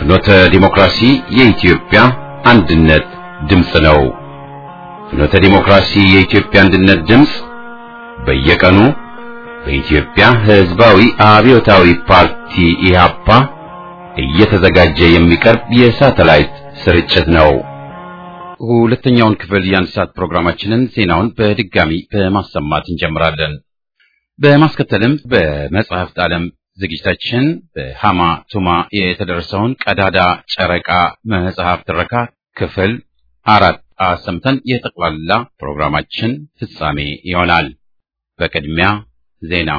ፍኖተ ዲሞክራሲ የኢትዮጵያ አንድነት ድምፅ ነው። ፍኖተ ዲሞክራሲ የኢትዮጵያ አንድነት ድምፅ በየቀኑ በኢትዮጵያ ሕዝባዊ አብዮታዊ ፓርቲ ኢህአፓ እየተዘጋጀ የሚቀርብ የሳተላይት ስርጭት ነው። ሁለተኛውን ክፍል የአንድ ሰዓት ፕሮግራማችንን ዜናውን በድጋሚ በማሰማት እንጀምራለን። በማስከተልም በመጽሐፍት ዓለም ዝግጅታችን በሃማ ቱማ የተደረሰውን ቀዳዳ ጨረቃ መጽሐፍ ትረካ ክፍል አራት አሰምተን የጠቅላላ ፕሮግራማችን ፍጻሜ ይሆናል። በቅድሚያ ዜና።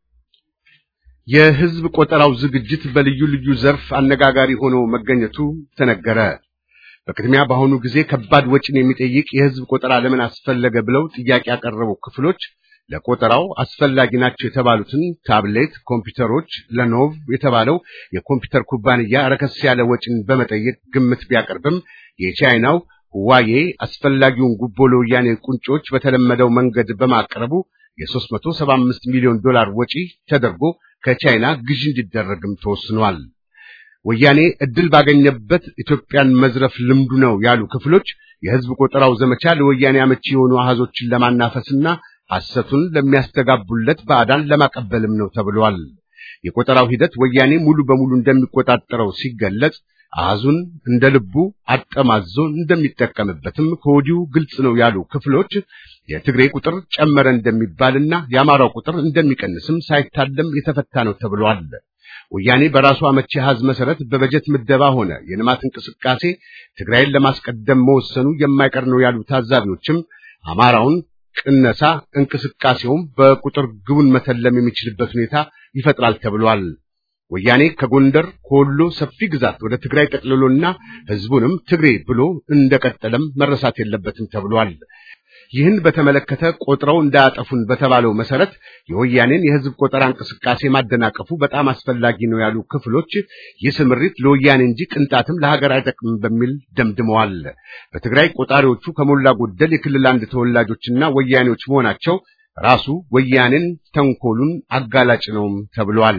የሕዝብ ቆጠራው ዝግጅት በልዩ ልዩ ዘርፍ አነጋጋሪ ሆኖ መገኘቱ ተነገረ። በቅድሚያ በአሁኑ ጊዜ ከባድ ወጪን የሚጠይቅ የሕዝብ ቆጠራ ለምን አስፈለገ ብለው ጥያቄ ያቀረቡ ክፍሎች ለቆጠራው አስፈላጊ ናቸው የተባሉትን ታብሌት ኮምፒውተሮች ለኖቭ የተባለው የኮምፒውተር ኩባንያ ረከስ ያለ ወጪን በመጠየቅ ግምት ቢያቀርብም የቻይናው ሁዋዬ አስፈላጊውን ጉቦ ለወያኔ ቁንጮች በተለመደው መንገድ በማቅረቡ የ375 ሚሊዮን ዶላር ወጪ ተደርጎ ከቻይና ግዢ እንዲደረግም ተወስኗል። ወያኔ እድል ባገኘበት ኢትዮጵያን መዝረፍ ልምዱ ነው ያሉ ክፍሎች የሕዝብ ቆጠራው ዘመቻ ለወያኔ አመቺ የሆኑ አሃዞችን ለማናፈስና ሐሰቱን ለሚያስተጋቡለት ባዕዳን ለማቀበልም ነው ተብሏል። የቆጠራው ሂደት ወያኔ ሙሉ በሙሉ እንደሚቆጣጠረው ሲገለጽ አሃዙን እንደ ልቡ አጠማዞ እንደሚጠቀምበትም ከወዲሁ ግልጽ ነው ያሉ ክፍሎች የትግሬ ቁጥር ጨመረ እንደሚባልና የአማራው ቁጥር እንደሚቀንስም ሳይታለም የተፈታ ነው ተብሏል። ወያኔ በራሱ አመቺ አሃዝ መሰረት በበጀት ምደባ ሆነ የልማት እንቅስቃሴ ትግራይን ለማስቀደም መወሰኑ የማይቀር ነው ያሉ ታዛቢዎችም አማራውን ቅነሳ እንቅስቃሴውም በቁጥር ግቡን መተለም የሚችልበት ሁኔታ ይፈጥራል ተብሏል። ወያኔ ከጎንደር ከወሎ ሰፊ ግዛት ወደ ትግራይ ጠቅልሎና ሕዝቡንም ትግሬ ብሎ እንደቀጠለም መረሳት የለበትም ተብሏል። ይህን በተመለከተ ቆጥረው እንዳያጠፉን በተባለው መሰረት የወያኔን የሕዝብ ቆጠራ እንቅስቃሴ ማደናቀፉ በጣም አስፈላጊ ነው ያሉ ክፍሎች ይህ ስምሪት ለወያኔ እንጂ ቅንጣትም ለሀገር አይጠቅምም በሚል ደምድመዋል። በትግራይ ቆጣሪዎቹ ከሞላ ጎደል የክልል አንድ ተወላጆችና ወያኔዎች መሆናቸው ራሱ ወያኔን ተንኮሉን አጋላጭ ነውም ተብሏል።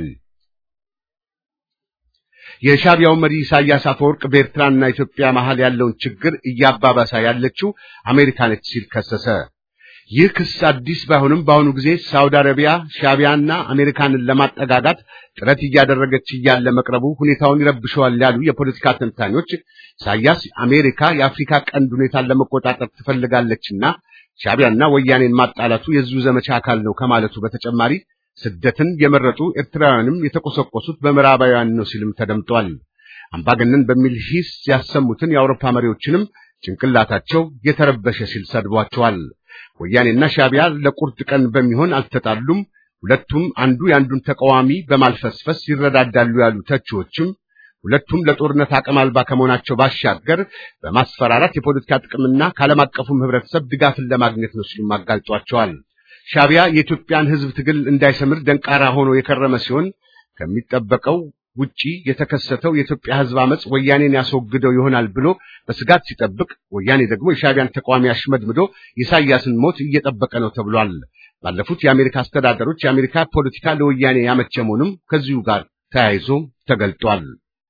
የሻቢያው መሪ ኢሳያስ አፈወርቅ በኤርትራና ኢትዮጵያ መሃል ያለውን ችግር እያባባሳ ያለችው አሜሪካ ነች ሲል ከሰሰ። ይህ ክስ አዲስ ባይሆንም በአሁኑ ጊዜ ሳውዲ አረቢያ ሻቢያና አሜሪካንን ለማጠጋጋት ጥረት እያደረገች እያለ መቅረቡ ሁኔታውን ይረብሸዋል ያሉ የፖለቲካ ተንታኞች ኢሳያስ አሜሪካ የአፍሪካ ቀንድ ሁኔታን ለመቆጣጠር ትፈልጋለችና ሻቢያና ወያኔን ማጣላቱ የዚሁ ዘመቻ አካል ነው ከማለቱ በተጨማሪ ስደትን የመረጡ ኤርትራውያንም የተቆሰቆሱት በምዕራባውያን ነው ሲልም ተደምጧል። አምባገነን በሚል ሂስ ያሰሙትን የአውሮፓ መሪዎችንም ጭንቅላታቸው የተረበሸ ሲል ሰድቧቸዋል። ወያኔና ሻቢያ ለቁርጥ ቀን በሚሆን አልተጣሉም፣ ሁለቱም አንዱ የአንዱን ተቃዋሚ በማልፈስፈስ ይረዳዳሉ ያሉ ተቺዎችም ሁለቱም ለጦርነት አቅም አልባ ከመሆናቸው ባሻገር በማስፈራራት የፖለቲካ ጥቅምና ከዓለም አቀፉም ሕብረተሰብ ድጋፍን ለማግኘት ነው ሲሉም አጋልጧቸዋል። ሻቢያ የኢትዮጵያን ሕዝብ ትግል እንዳይሰምር ደንቃራ ሆኖ የከረመ ሲሆን ከሚጠበቀው ውጪ የተከሰተው የኢትዮጵያ ሕዝብ አመጽ ወያኔን ያስወግደው ይሆናል ብሎ በስጋት ሲጠብቅ፣ ወያኔ ደግሞ የሻቢያን ተቃዋሚ አሽመድምዶ የኢሳያስን ሞት እየጠበቀ ነው ተብሏል። ባለፉት የአሜሪካ አስተዳደሮች የአሜሪካ ፖለቲካ ለወያኔ ያመቸ መሆኑም ከዚሁ ጋር ተያይዞ ተገልጧል።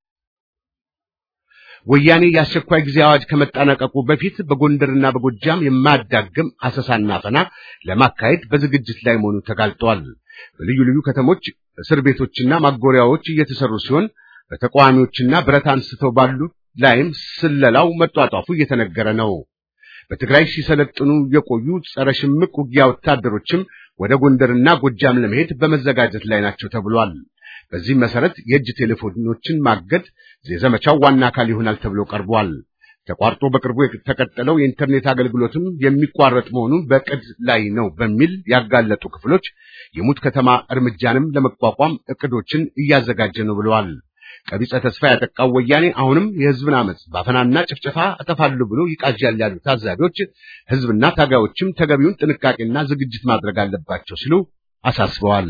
ወያኔ የአስቸኳይ ጊዜ አዋጅ ከመጠናቀቁ በፊት በጎንደርና በጎጃም የማያዳግም አሰሳና አፈና ለማካሄድ በዝግጅት ላይ መሆኑ ተጋልጧል። በልዩ ልዩ ከተሞች እስር ቤቶችና ማጎሪያዎች እየተሰሩ ሲሆን በተቃዋሚዎችና ብረት አንስተው ባሉ ላይም ስለላው መጧጧፉ እየተነገረ ነው። በትግራይ ሲሰለጥኑ የቆዩ ጸረ ሽምቅ ውጊያ ወታደሮችም ወደ ጎንደርና ጎጃም ለመሄድ በመዘጋጀት ላይ ናቸው ተብሏል። በዚህም መሰረት የእጅ ቴሌፎኖችን ማገድ የዘመቻው ዋና አካል ይሆናል ተብሎ ቀርቧል። ተቋርጦ በቅርቡ የተቀጠለው የኢንተርኔት አገልግሎትም የሚቋረጥ መሆኑን በቅድ ላይ ነው በሚል ያጋለጡ ክፍሎች የሙት ከተማ እርምጃንም ለመቋቋም እቅዶችን እያዘጋጀ ነው ብለዋል። ቀቢጸ ተስፋ ያጠቃው ወያኔ አሁንም የሕዝብን አመፅ ባፈናና ጭፍጨፋ እጠፋሉ ብሎ ይቃዣል ያሉ ታዛቢዎች ሕዝብና ታጋዮችም ተገቢውን ጥንቃቄና ዝግጅት ማድረግ አለባቸው ሲሉ አሳስበዋል።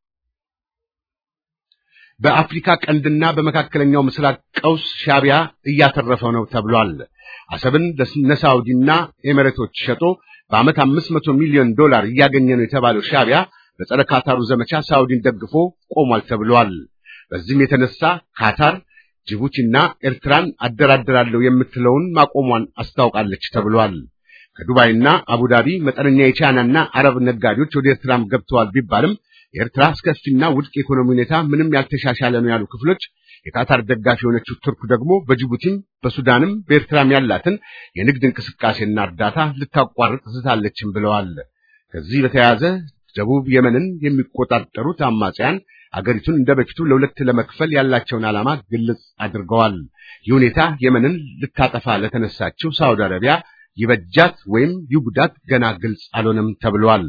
በአፍሪካ ቀንድና በመካከለኛው ምስራቅ ቀውስ ሻቢያ እያተረፈው ነው ተብሏል። አሰብን ለሳውዲና ኤሚሬቶች ሸጦ በዓመት አምስት መቶ ሚሊዮን ዶላር እያገኘ ነው የተባለው ሻቢያ በጸረ ካታሩ ዘመቻ ሳውዲን ደግፎ ቆሟል ተብሏል። በዚህም የተነሳ ካታር ጅቡቲና ኤርትራን አደራድራለሁ የምትለውን ማቆሟን አስታውቃለች ተብሏል። ከዱባይና አቡዳቢ መጠነኛ የቻይናና አረብ ነጋዴዎች ወደ ኤርትራም ገብተዋል ቢባልም የኤርትራ አስከፊና ውድቅ የኢኮኖሚ ሁኔታ ምንም ያልተሻሻለ ነው ያሉ ክፍሎች የካታር ደጋፊ የሆነችው ቱርክ ደግሞ በጅቡቲም በሱዳንም በኤርትራም ያላትን የንግድ እንቅስቃሴና እርዳታ ልታቋርጥ ዝታለችም ብለዋል። ከዚህ በተያያዘ ደቡብ የመንን የሚቆጣጠሩት አማጽያን አገሪቱን እንደ በፊቱ ለሁለት ለመክፈል ያላቸውን ዓላማ ግልጽ አድርገዋል። ይህ ሁኔታ የመንን ልታጠፋ ለተነሳችው ሳውዲ አረቢያ ይበጃት ወይም ይጉዳት ገና ግልጽ አልሆነም ተብሏል።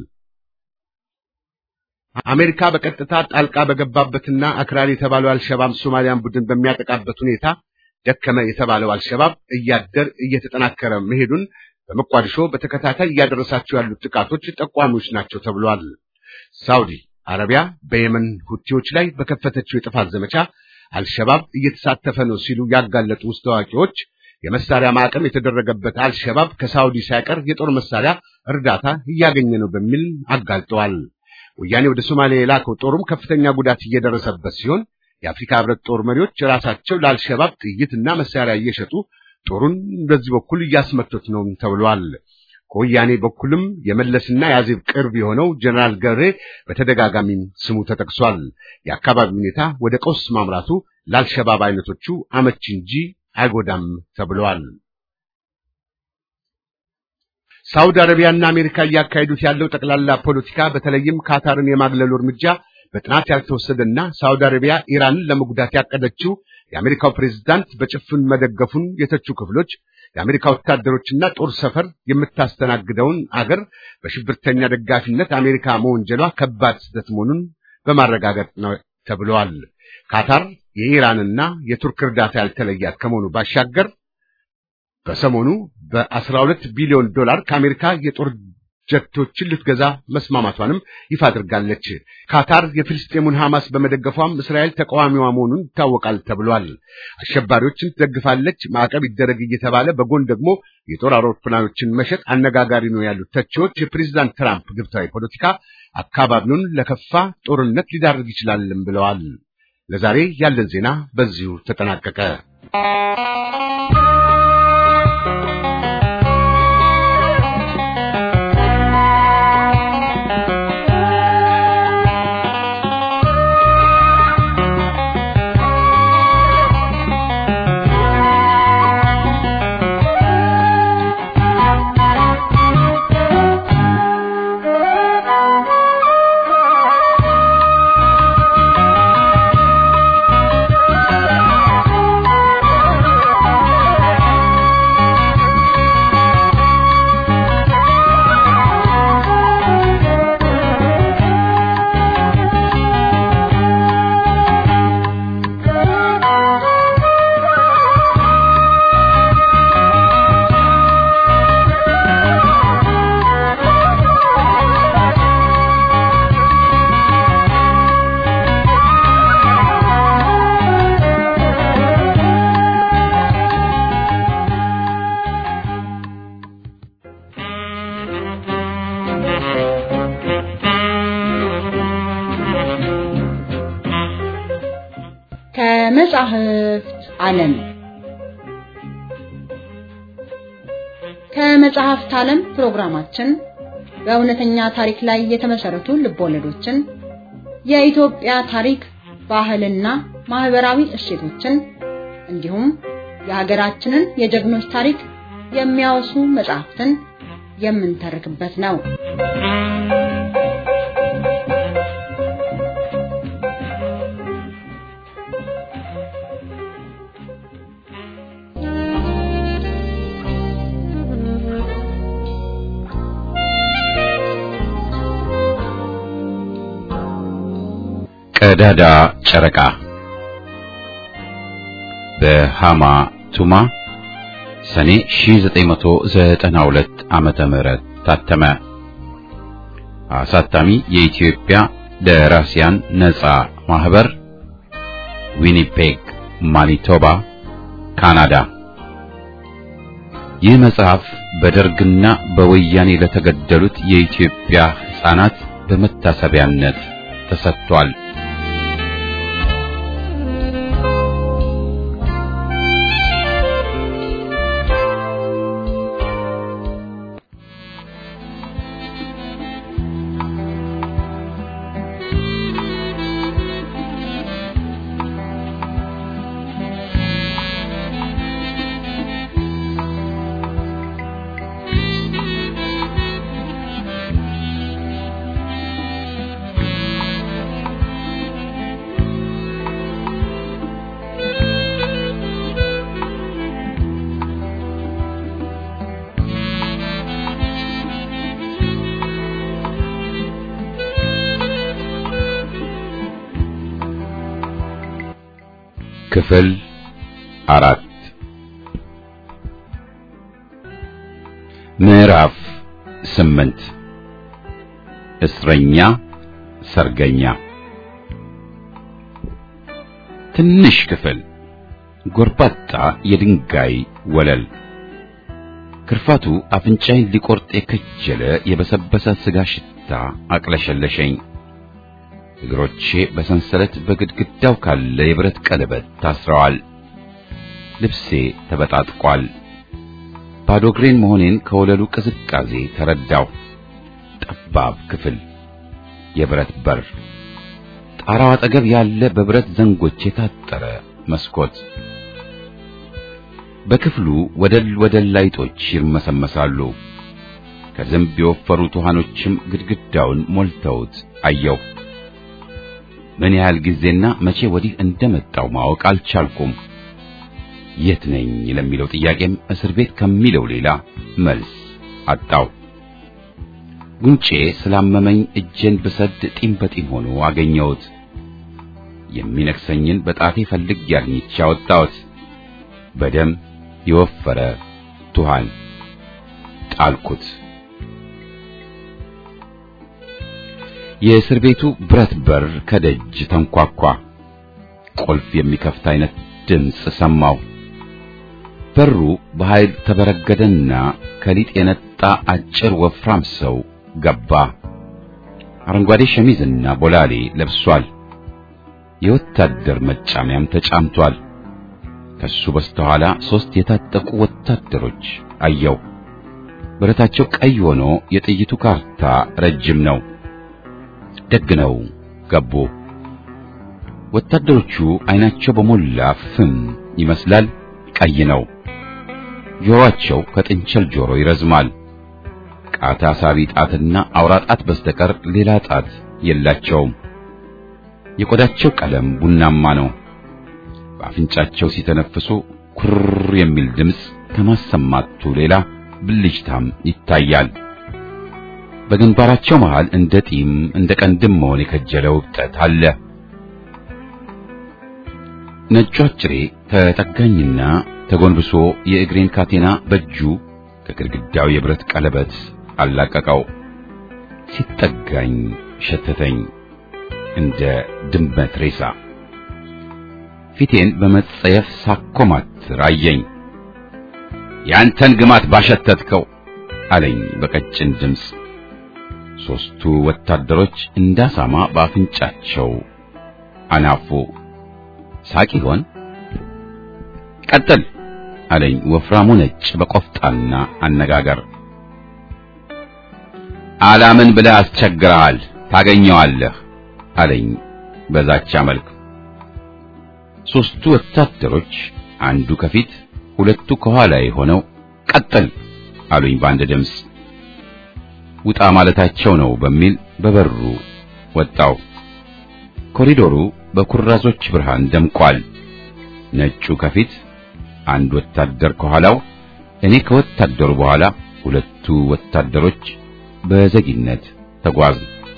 አሜሪካ በቀጥታ ጣልቃ በገባበትና አክራሪ የተባለው አልሸባብ ሶማሊያን ቡድን በሚያጠቃበት ሁኔታ ደከመ የተባለው አልሸባብ እያደር እየተጠናከረ መሄዱን በመቋዲሾ በተከታታይ እያደረሳቸው ያሉት ጥቃቶች ጠቋሚዎች ናቸው ተብሏል። ሳውዲ አረቢያ በየመን ሁቲዎች ላይ በከፈተችው የጥፋት ዘመቻ አልሸባብ እየተሳተፈ ነው ሲሉ ያጋለጡ ውስጥ ታዋቂዎች የመሳሪያ ማዕቀም የተደረገበት አልሸባብ ከሳውዲ ሳይቀር የጦር መሳሪያ እርዳታ እያገኘ ነው በሚል አጋልጠዋል። ወያኔ ወደ ሶማሊያ የላከው ጦሩም ከፍተኛ ጉዳት እየደረሰበት ሲሆን የአፍሪካ ሕብረት ጦር መሪዎች ራሳቸው ለአልሸባብ ጥይትና መሳሪያ እየሸጡ ጦሩን በዚህ በኩል እያስመቱት ነው ተብሏል። ከወያኔ በኩልም የመለስና የአዜብ ቅርብ የሆነው ጀነራል ገብሬ በተደጋጋሚ ስሙ ተጠቅሷል። የአካባቢው ሁኔታ ወደ ቀውስ ማምራቱ ለአልሸባብ አይነቶቹ አመቺ እንጂ አይጎዳም ተብሏል። ሳውዲ አረቢያና አሜሪካ እያካሄዱት ያለው ጠቅላላ ፖለቲካ በተለይም ካታርን የማግለሉ እርምጃ በጥናት ያልተወሰደና ሳውዲ አረቢያ ኢራንን ለመጉዳት ያቀደችው የአሜሪካው ፕሬዝዳንት በጭፍን መደገፉን የተቹ ክፍሎች የአሜሪካ ወታደሮችና ጦር ሰፈር የምታስተናግደውን አገር በሽብርተኛ ደጋፊነት አሜሪካ መወንጀሏ ከባድ ስህተት መሆኑን በማረጋገጥ ነው ተብለዋል። ካታር የኢራንና የቱርክ እርዳታ ያልተለያት ከመሆኑ ባሻገር በሰሞኑ በ12 ቢሊዮን ዶላር ከአሜሪካ የጦር ጀቶችን ልትገዛ መስማማቷንም ይፋ አድርጋለች። ካታር የፍልስጤሙን ሐማስ በመደገፏም እስራኤል ተቃዋሚዋ መሆኑን ይታወቃል ተብሏል። አሸባሪዎችን ትደግፋለች፣ ማዕቀብ ይደረግ እየተባለ በጎን ደግሞ የጦር አውሮፕላኖችን መሸጥ አነጋጋሪ ነው ያሉት ተቺዎች የፕሬዝዳንት ትራምፕ ግብታዊ ፖለቲካ አካባቢውን ለከፋ ጦርነት ሊዳርግ ይችላልም ብለዋል። ለዛሬ ያለን ዜና በዚሁ ተጠናቀቀ። ከመጻሕፍት ዓለም ከመጽሐፍት ዓለም ፕሮግራማችን በእውነተኛ ታሪክ ላይ የተመሰረቱ ልቦለዶችን፣ የኢትዮጵያ ታሪክ፣ ባህልና ማህበራዊ እሴቶችን እንዲሁም የሀገራችንን የጀግኖች ታሪክ የሚያወሱ መጽሐፍትን የምንተርክበት ነው። ቀዳዳ ጨረቃ በሃማ ቱማ ሰኔ 1992 ዓመተ ምህረት ታተመ። አሳታሚ የኢትዮጵያ ደራሲያን ነጻ ማህበር ዊኒፔግ ማኒቶባ ካናዳ። ይህ መጽሐፍ በደርግና በወያኔ ለተገደሉት የኢትዮጵያ ሕፃናት በመታሰቢያነት ተሰጥቷል። ክፍል አራት ምዕራፍ ስምንት እስረኛ ሰርገኛ ትንሽ ክፍል ጎርባጣ የድንጋይ ወለል ክርፋቱ አፍንጫይን ሊቆርጥ የከጀለ የበሰበሰ ስጋ ሽታ አቅለሸለሸኝ። እግሮቼ በሰንሰለት በግድግዳው ካለ የብረት ቀለበት ታስረዋል። ልብሴ ተበጣጥቋል። ባዶ እግሬን መሆኔን ከወለሉ ቅዝቃዜ ተረዳው። ጠባብ ክፍል፣ የብረት በር፣ ጣራው አጠገብ ያለ በብረት ዘንጎች የታጠረ መስኮት። በክፍሉ ወደል ወደል ላይጦች ይርመሰመሳሉ። ከዝንብ የወፈሩት ውሃኖችም ግድግዳውን ሞልተውት አየሁ። ምን ያህል ጊዜና መቼ ወዲህ እንደመጣው ማወቅ አልቻልኩም። የት ነኝ ለሚለው ጥያቄም እስር ቤት ከሚለው ሌላ መልስ አጣው። ጉንጬ ስላመመኝ እጄን ብሰድ ጢም በጢም ሆኖ አገኘሁት። የሚነክሰኝን በጣቴ ፈልጌ አግኝቼ አወጣሁት። በደም የወፈረ ቱሃን ጣልኩት። የእስር ቤቱ ብረት በር ከደጅ ተንኳኳ። ቁልፍ የሚከፍት አይነት ድምፅ ሰማሁ። በሩ በኃይል ተበረገደና ከሊጥ የነጣ አጭር ወፍራም ሰው ገባ። አረንጓዴ ሸሚዝና ቦላሌ ለብሷል። የወታደር መጫሚያም ተጫምቷል። ከሱ በስተኋላ ሶስት የታጠቁ ወታደሮች አየው። ብረታቸው ቀይ ሆኖ የጥይቱ ካርታ ረጅም ነው። ደግ ነው ገቡ። ወታደሮቹ አይናቸው በሞላ ፍም ይመስላል፣ ቀይ ነው። ጆሮአቸው ከጥንቸል ጆሮ ይረዝማል። ቃታ ሳቢ ጣትና አውራ ጣት በስተቀር ሌላ ጣት የላቸውም። የቆዳቸው ቀለም ቡናማ ነው። በአፍንጫቸው ሲተነፍሱ ኩር የሚል ድምፅ ከማሰማቱ ሌላ ብልጭታም ይታያል። በግንባራቸው መሃል እንደ ጢም እንደ ቀንድም መሆን የከጀለው እብጠት አለ። ነጩ አጭሬ ተጠጋኝና ተጎንብሶ የእግሬን ካቴና በእጁ ከግድግዳው የብረት ቀለበት አላቀቀው። ሲጠጋኝ ሸተተኝ እንደ ድመት ሬሳ። ፊቴን በመጸየፍ ሳኮማትር አየኝ። ያንተን ግማት ባሸተትከው አለኝ በቀጭን ድምፅ። ሦስቱ ወታደሮች እንዳሳማ በአፍንጫቸው አናፉ። ሳቅ ይሆን? ቀጥል አለኝ ወፍራሙ ነጭ በቆፍጣና አነጋገር። አላምን ብለህ አስቸግረሃል፣ ታገኘዋለህ አለኝ በዛቻ መልክ። ሦስቱ ወታደሮች አንዱ ከፊት ሁለቱ ከኋላ ሆነው ቀጥል አሉኝ በአንድ ድምፅ። ውጣ ማለታቸው ነው በሚል በበሩ ወጣው። ኮሪዶሩ በኩራዞች ብርሃን ደምቋል። ነጩ ከፊት አንድ ወታደር ከኋላው፣ እኔ ከወታደሩ በኋላ ሁለቱ ወታደሮች በዘጊነት ተጓዝ።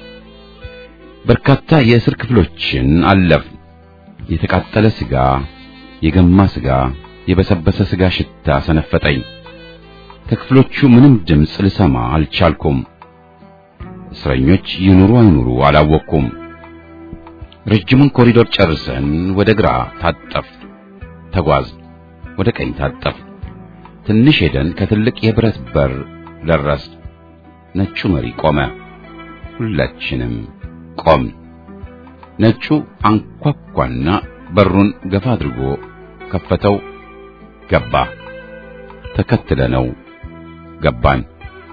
በርካታ የእስር ክፍሎችን አለፍ። የተቃጠለ ስጋ፣ የገማ ስጋ፣ የበሰበሰ ስጋ ሽታ ሰነፈጠኝ። ከክፍሎቹ ምንም ድምፅ ልሰማ አልቻልኩም። እስረኞች ይኑሩ አይኑሩ አላወቅኩም። ረጅሙን ኮሪዶር ጨርሰን ወደ ግራ ታጠፍ ተጓዝ፣ ወደ ቀኝ ታጠፍ። ትንሽ ሄደን ከትልቅ የብረት በር ደረስ። ነጩ መሪ ቆመ። ሁላችንም ቆም። ነጩ አንኳኳና በሩን ገፋ አድርጎ ከፈተው። ገባ። ተከትለነው ገባን።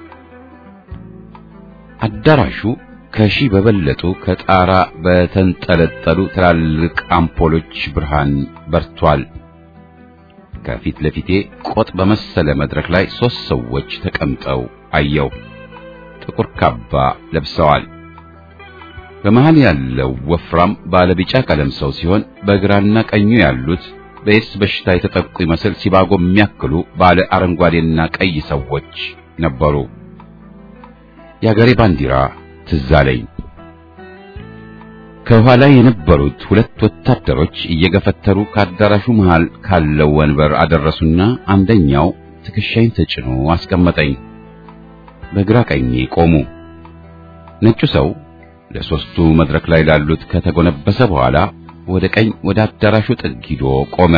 አዳራሹ ከሺህ በበለጡ ከጣራ በተንጠለጠሉ ትላልቅ አምፖሎች ብርሃን በርቷል። ከፊት ለፊቴ ቆጥ በመሰለ መድረክ ላይ ሦስት ሰዎች ተቀምጠው አየው። ጥቁር ካባ ለብሰዋል። በመሃል ያለው ወፍራም ባለቢጫ ቀለም ሰው ሲሆን በግራና ቀኙ ያሉት በኤድስ በሽታ የተጠቁ ይመስል ሲባጎ የሚያክሉ ባለ አረንጓዴና ቀይ ሰዎች ነበሩ። የአገሬ ባንዲራ ትዝ አለኝ። ከኋላ የነበሩት ሁለት ወታደሮች እየገፈተሩ ከአዳራሹ መሃል ካለው ወንበር አደረሱና አንደኛው ትከሻይን ተጭኖ አስቀመጠኝ። በግራ ቀኜ ቆሙ። ነጩ ሰው ለሶስቱ መድረክ ላይ ላሉት ከተጎነበሰ በኋላ ወደ ቀኝ ወደ አዳራሹ ጥግ ሂዶ ቆመ።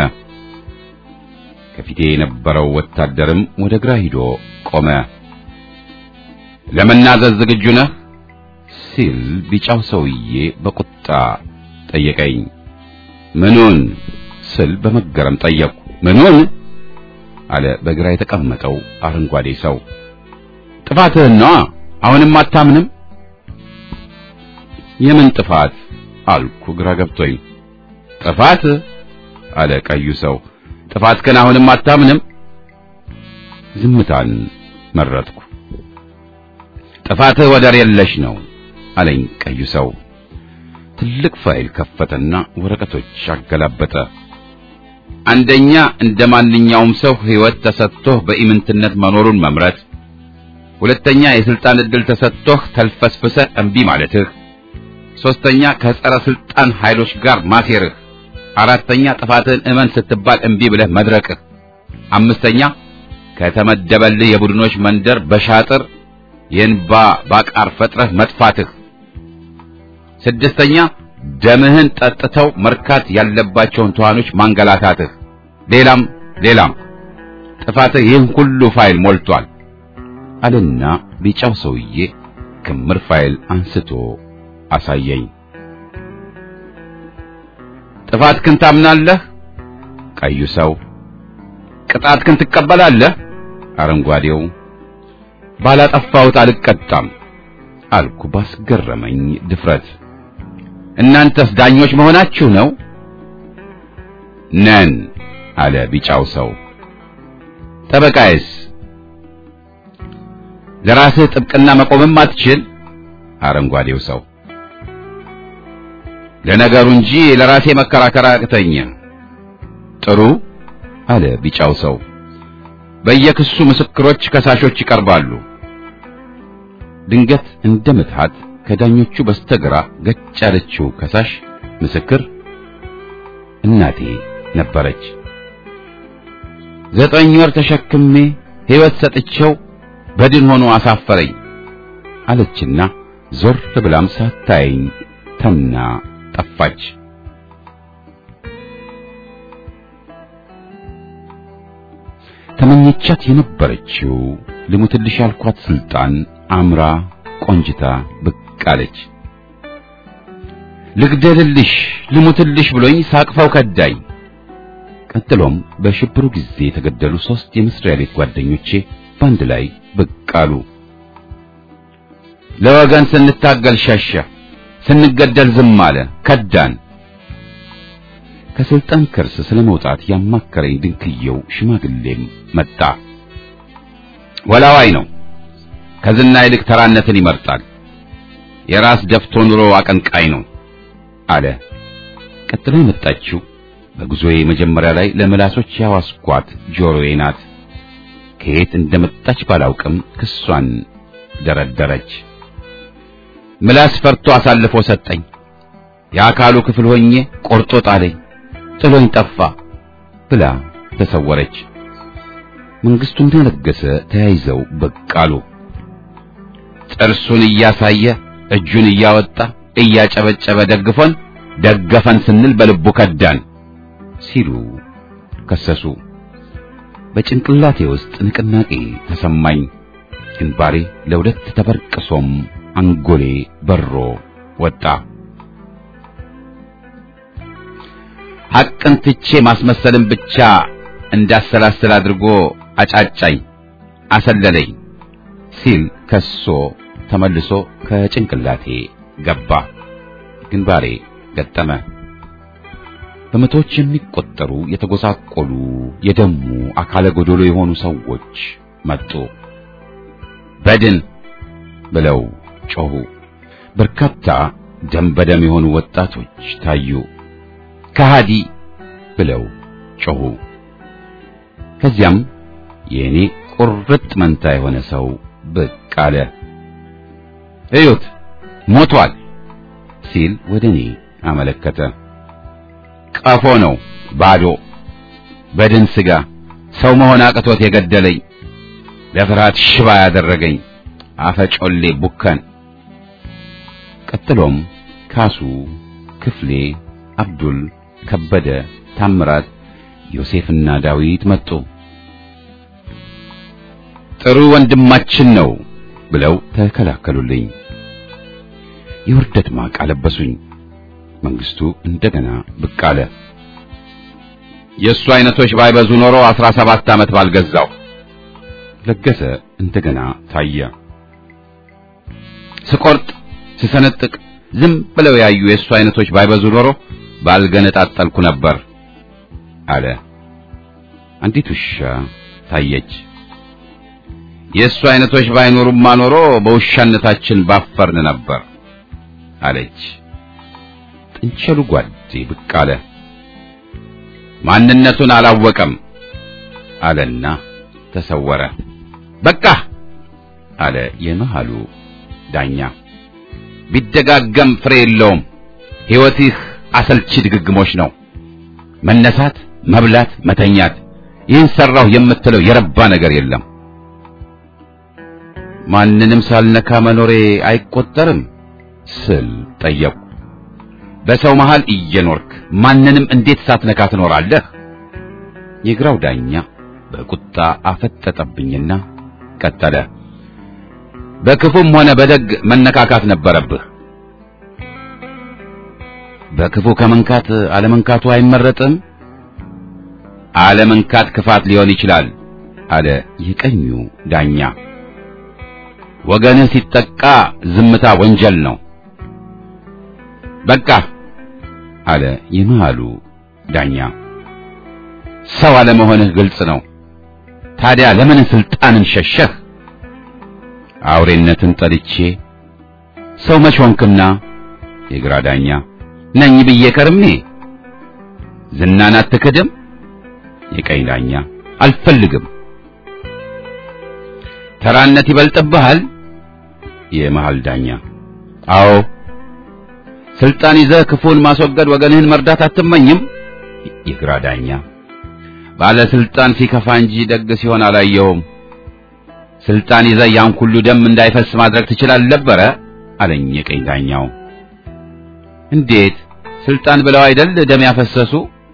ከፊቴ የነበረው ወታደርም ወደ ግራ ሂዶ ቆመ። ለመናዘዝ ዝግጁ ነህ? ሲል ቢጫው ሰውዬ በቁጣ ጠየቀኝ። ምኑን ስል በመገረም ጠየቅኩ። ምኑን አለ በግራ የተቀመጠው አረንጓዴ ሰው። ጥፋትህን ነዋ። አሁንም አታምንም? የምን ጥፋት አልኩ ግራ ገብቶኝ። ጥፋት አለ ቀዩ ሰው። ጥፋት ግን አሁንም አታምንም? ዝምታን መረጥኩ። ጥፋትህ ወደር የለሽ ነው አለኝ ቀዩ ሰው። ትልቅ ፋይል ከፈተና ወረቀቶች አገላበጠ። አንደኛ እንደ ማንኛውም ሰው ሕይወት ተሰጥቶህ በኢምንትነት መኖሩን መምረጥ፣ ሁለተኛ የስልጣን ዕድል ተሰጥቶህ ተልፈስፍሰህ እምቢ ማለትህ፣ ሶስተኛ ከጸረ ስልጣን ኃይሎች ጋር ማሴርህ፣ አራተኛ ጥፋትህን እመን ስትባል እምቢ ብለህ መድረቅህ፣ አምስተኛ ከተመደበልህ የቡድኖች መንደር በሻጥር የእንባ ባቃር ፈጥረህ መጥፋትህ፣ ስድስተኛ ደምህን ጠጥተው መርካት ያለባቸውን ተዋኖች ማንገላታትህ፣ ሌላም ሌላም ጥፋትህ ይህን ሁሉ ፋይል ሞልቷል አለና ቢጫው ሰውዬ ክምር ፋይል አንስቶ አሳየኝ። ጥፋትህን ታምናለህ? ቀዩ ሰው። ቅጣትህን ትቀበላለህ? አረንጓዴው። ባላጠፋሁት አልቀጣም አልኩ ባስገረመኝ ድፍረት። እናንተስ ዳኞች መሆናችሁ ነው? ነን አለ ቢጫው ሰው። ጠበቃዬስ? ለራስህ ጥብቅና መቆምም አትችል? አረንጓዴው ሰው። ለነገሩ እንጂ ለራሴ መከራከር አቅተኝ። ጥሩ አለ ቢጫው ሰው። በየክሱ ምስክሮች፣ ከሳሾች ይቀርባሉ። ድንገት እንደ ምትሃት ከዳኞቹ በስተግራ ገጭ ያለችው ከሳሽ ምስክር እናቴ ነበረች። ዘጠኝ ወር ተሸክሜ ሕይወት ሰጥቼው በድን ሆኖ አሳፈረኝ አለችና ዞር ብላም ሳታየኝ ተና ጠፋች። ተመኘቻት የነበረችው ልሙትልሽ ያልኳት ስልጣን አምራ ቆንጅታ ብቅ አለች። ልግደልልሽ ልሙትልሽ ብሎኝ ሳቅፈው ከዳኝ። ቀጥሎም በሽብሩ ጊዜ የተገደሉ ሶስት የመስሪያ ቤት ጓደኞቼ በአንድ ላይ ብቅ አሉ። ለወገን ስንታገል ሸሸ፣ ስንገደል ዝም አለ፣ ከዳን። ከስልጣን ከርስ ስለመውጣት ያማከረኝ ድንክየው ሽማግሌም መጣ። ወላዋይ ነው። ከዝና ይልቅ ተራነትን ይመርጣል። የራስ ደፍቶ ኑሮ አቀንቃይ ነው አለ። ቀጥላ የመጣችው በጉዞዬ መጀመሪያ ላይ ለምላሶች ያዋስኳት ጆሮዬ ናት። ከየት እንደመጣች ባላውቅም ክሷን ደረደረች። ምላስ ፈርቶ አሳልፎ ሰጠኝ። የአካሉ ክፍል ሆኜ ቆርጦ ጣለኝ፣ ጥሎኝ ጠፋ ብላ ተሰወረች። መንግስቱና ለገሰ ተያይዘው ብቅ አሉ። ጥርሱን እያሳየ እጁን እያወጣ እያጨበጨበ ደግፎን ደገፈን ስንል በልቡ ከዳን ሲሉ ከሰሱ። በጭንቅላቴ ውስጥ ንቅናቄ ተሰማኝ። ግንባሬ ለሁለት ተበርቅሶም አንጎሌ በሮ ወጣ። ሐቅን ትቼ ማስመሰልን ብቻ እንዳሰላስል አድርጎ አጫጫኝ፣ አሰለለኝ ሲል ከሶ ተመልሶ ከጭንቅላቴ ገባ። ግንባሬ ገጠመ። በመቶዎች የሚቆጠሩ የተጎሳቆሉ የደሙ አካለ ጎዶሎ የሆኑ ሰዎች መጡ። በድን ብለው ጮሁ። በርካታ ደም በደም የሆኑ ወጣቶች ታዩ። ከሃዲ ብለው ጮሁ። ከዚያም የእኔ ቁርጥ መንታ የሆነ ሰው ብቅ አለ። እዩት ሞቷል ሲል ወደ እኔ አመለከተ። ቀፎ ነው፣ ባዶ በድን ስጋ ሰው መሆን አቅቶት የገደለኝ ለፍርሃት ሽባ ያደረገኝ አፈጮሌ ቡከን። ቀጥሎም ካሱ፣ ክፍሌ፣ አብዱል፣ ከበደ፣ ታምራት፣ ዮሴፍና ዳዊት መጡ። ጥሩ ወንድማችን ነው ብለው ተከላከሉልኝ። የውርደት ማቅ አለበሱኝ። መንግስቱ እንደገና ብቅ አለ። የእሱ አይነቶች ባይበዙ ኖሮ አስራ ሰባት ዓመት ባልገዛው። ለገሰ እንደገና ታየ። ስቆርጥ ስሰነጥቅ ዝም ብለው ያዩ የእሱ አይነቶች ባይበዙ ኖሮ ባልገነጣጠልኩ ነበር አለ። አንዲት ውሻ ታየች። የእሱ አይነቶች ባይኖሩማ ኖሮ በውሻነታችን ባፈርን ነበር አለች። ጥንቸሉ ጓዴ ብቅ አለ። ማንነቱን አላወቀም አለና ተሰወረ። በቃ አለ የመሃሉ ዳኛ። ቢደጋገም ፍሬ የለውም። ሕይወትህ አሰልቺ ድግግሞች ነው። መነሳት፣ መብላት፣ መተኛት። ይህን ሰራሁ የምትለው የረባ ነገር የለም። ማንንም ሳልነካ መኖሬ አይቆጠርም ስል ጠየቁ። በሰው መሃል እየኖርክ ማንንም እንዴት ሳትነካ ትኖራለህ? የግራው ዳኛ በቁጣ አፈጠጠብኝና ቀጠለ። በክፉም ሆነ በደግ መነካካት ነበረብህ። በክፉ ከመንካት አለመንካቱ አይመረጥም። አለመንካት ክፋት ሊሆን ይችላል አለ የቀኙ ዳኛ። ወገንህ ሲጠቃ ዝምታ ወንጀል ነው። በቃ አለ የመሃሉ ዳኛ። ሰው አለመሆንህ ግልጽ ነው። ታዲያ ለምን ስልጣንን ሸሸህ? አውሬነትን ጠልቼ ሰው መች ሆንክና? የግራ ዳኛ ነኝ ብዬ ከርሜ ዝናን አትክድም? የቀኝ ዳኛ አልፈልግም። ተራነት ይበልጥብሃል? የመሃል ዳኛ አዎ። ስልጣን ይዘህ ክፉን ማስወገድ ወገንህን መርዳት አትመኝም? የግራ ዳኛ ባለስልጣን ሲከፋ እንጂ ደግ ሲሆን አላየሁም። ስልጣን ይዘህ ያን ሁሉ ደም እንዳይፈስ ማድረግ ትችላለህ ነበረ አለኝ የቀኝ ዳኛው። እንዴት ስልጣን ብለው አይደል ደም ያፈሰሱ?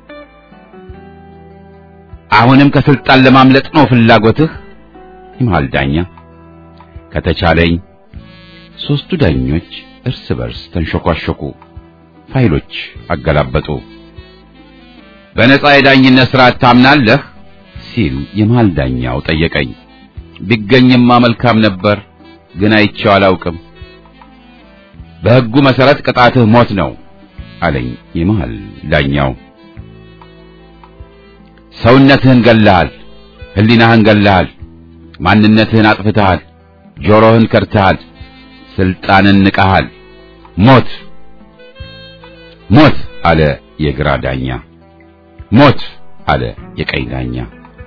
አሁንም ከስልጣን ለማምለጥ ነው ፍላጎትህ? የመሃል ዳኛ ከተቻለኝ። ሦስቱ ዳኞች እርስ በርስ ተንሸኳሸኩ፣ ፋይሎች አገላበጡ። በነጻ የዳኝነት ሥርዓት ታምናለህ? ሲል የመሃል ዳኛው ጠየቀኝ። ቢገኝማ መልካም ነበር፣ ግን አይቼው አላውቅም። በሕጉ መሠረት ቅጣትህ ሞት ነው አለኝ የመሃል ዳኛው። ሰውነትህን ገለሃል፣ ሕሊናህን ገለሃል፣ ማንነትህን አጥፍተሃል፣ ጆሮህን ከድተሃል፣ ስልጣንን ንቀሃል። ሞት ሞት አለ የግራ ዳኛ። ሞት አለ የቀኝ ዳኛ።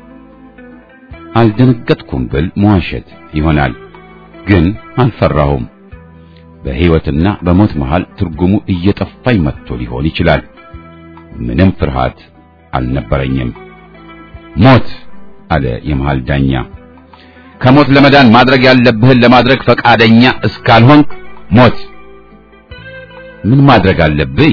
አልደነገጥኩም ብል መዋሸት ይሆናል፣ ግን አልፈራሁም። በሕይወትና በሞት መሃል ትርጉሙ እየጠፋኝ መጥቶ ሊሆን ይችላል። ምንም ፍርሃት አልነበረኝም። ሞት አለ የመሃል ዳኛ። ከሞት ለመዳን ማድረግ ያለብህን ለማድረግ ፈቃደኛ እስካልሆንክ ሞት። ምን ማድረግ አለብኝ?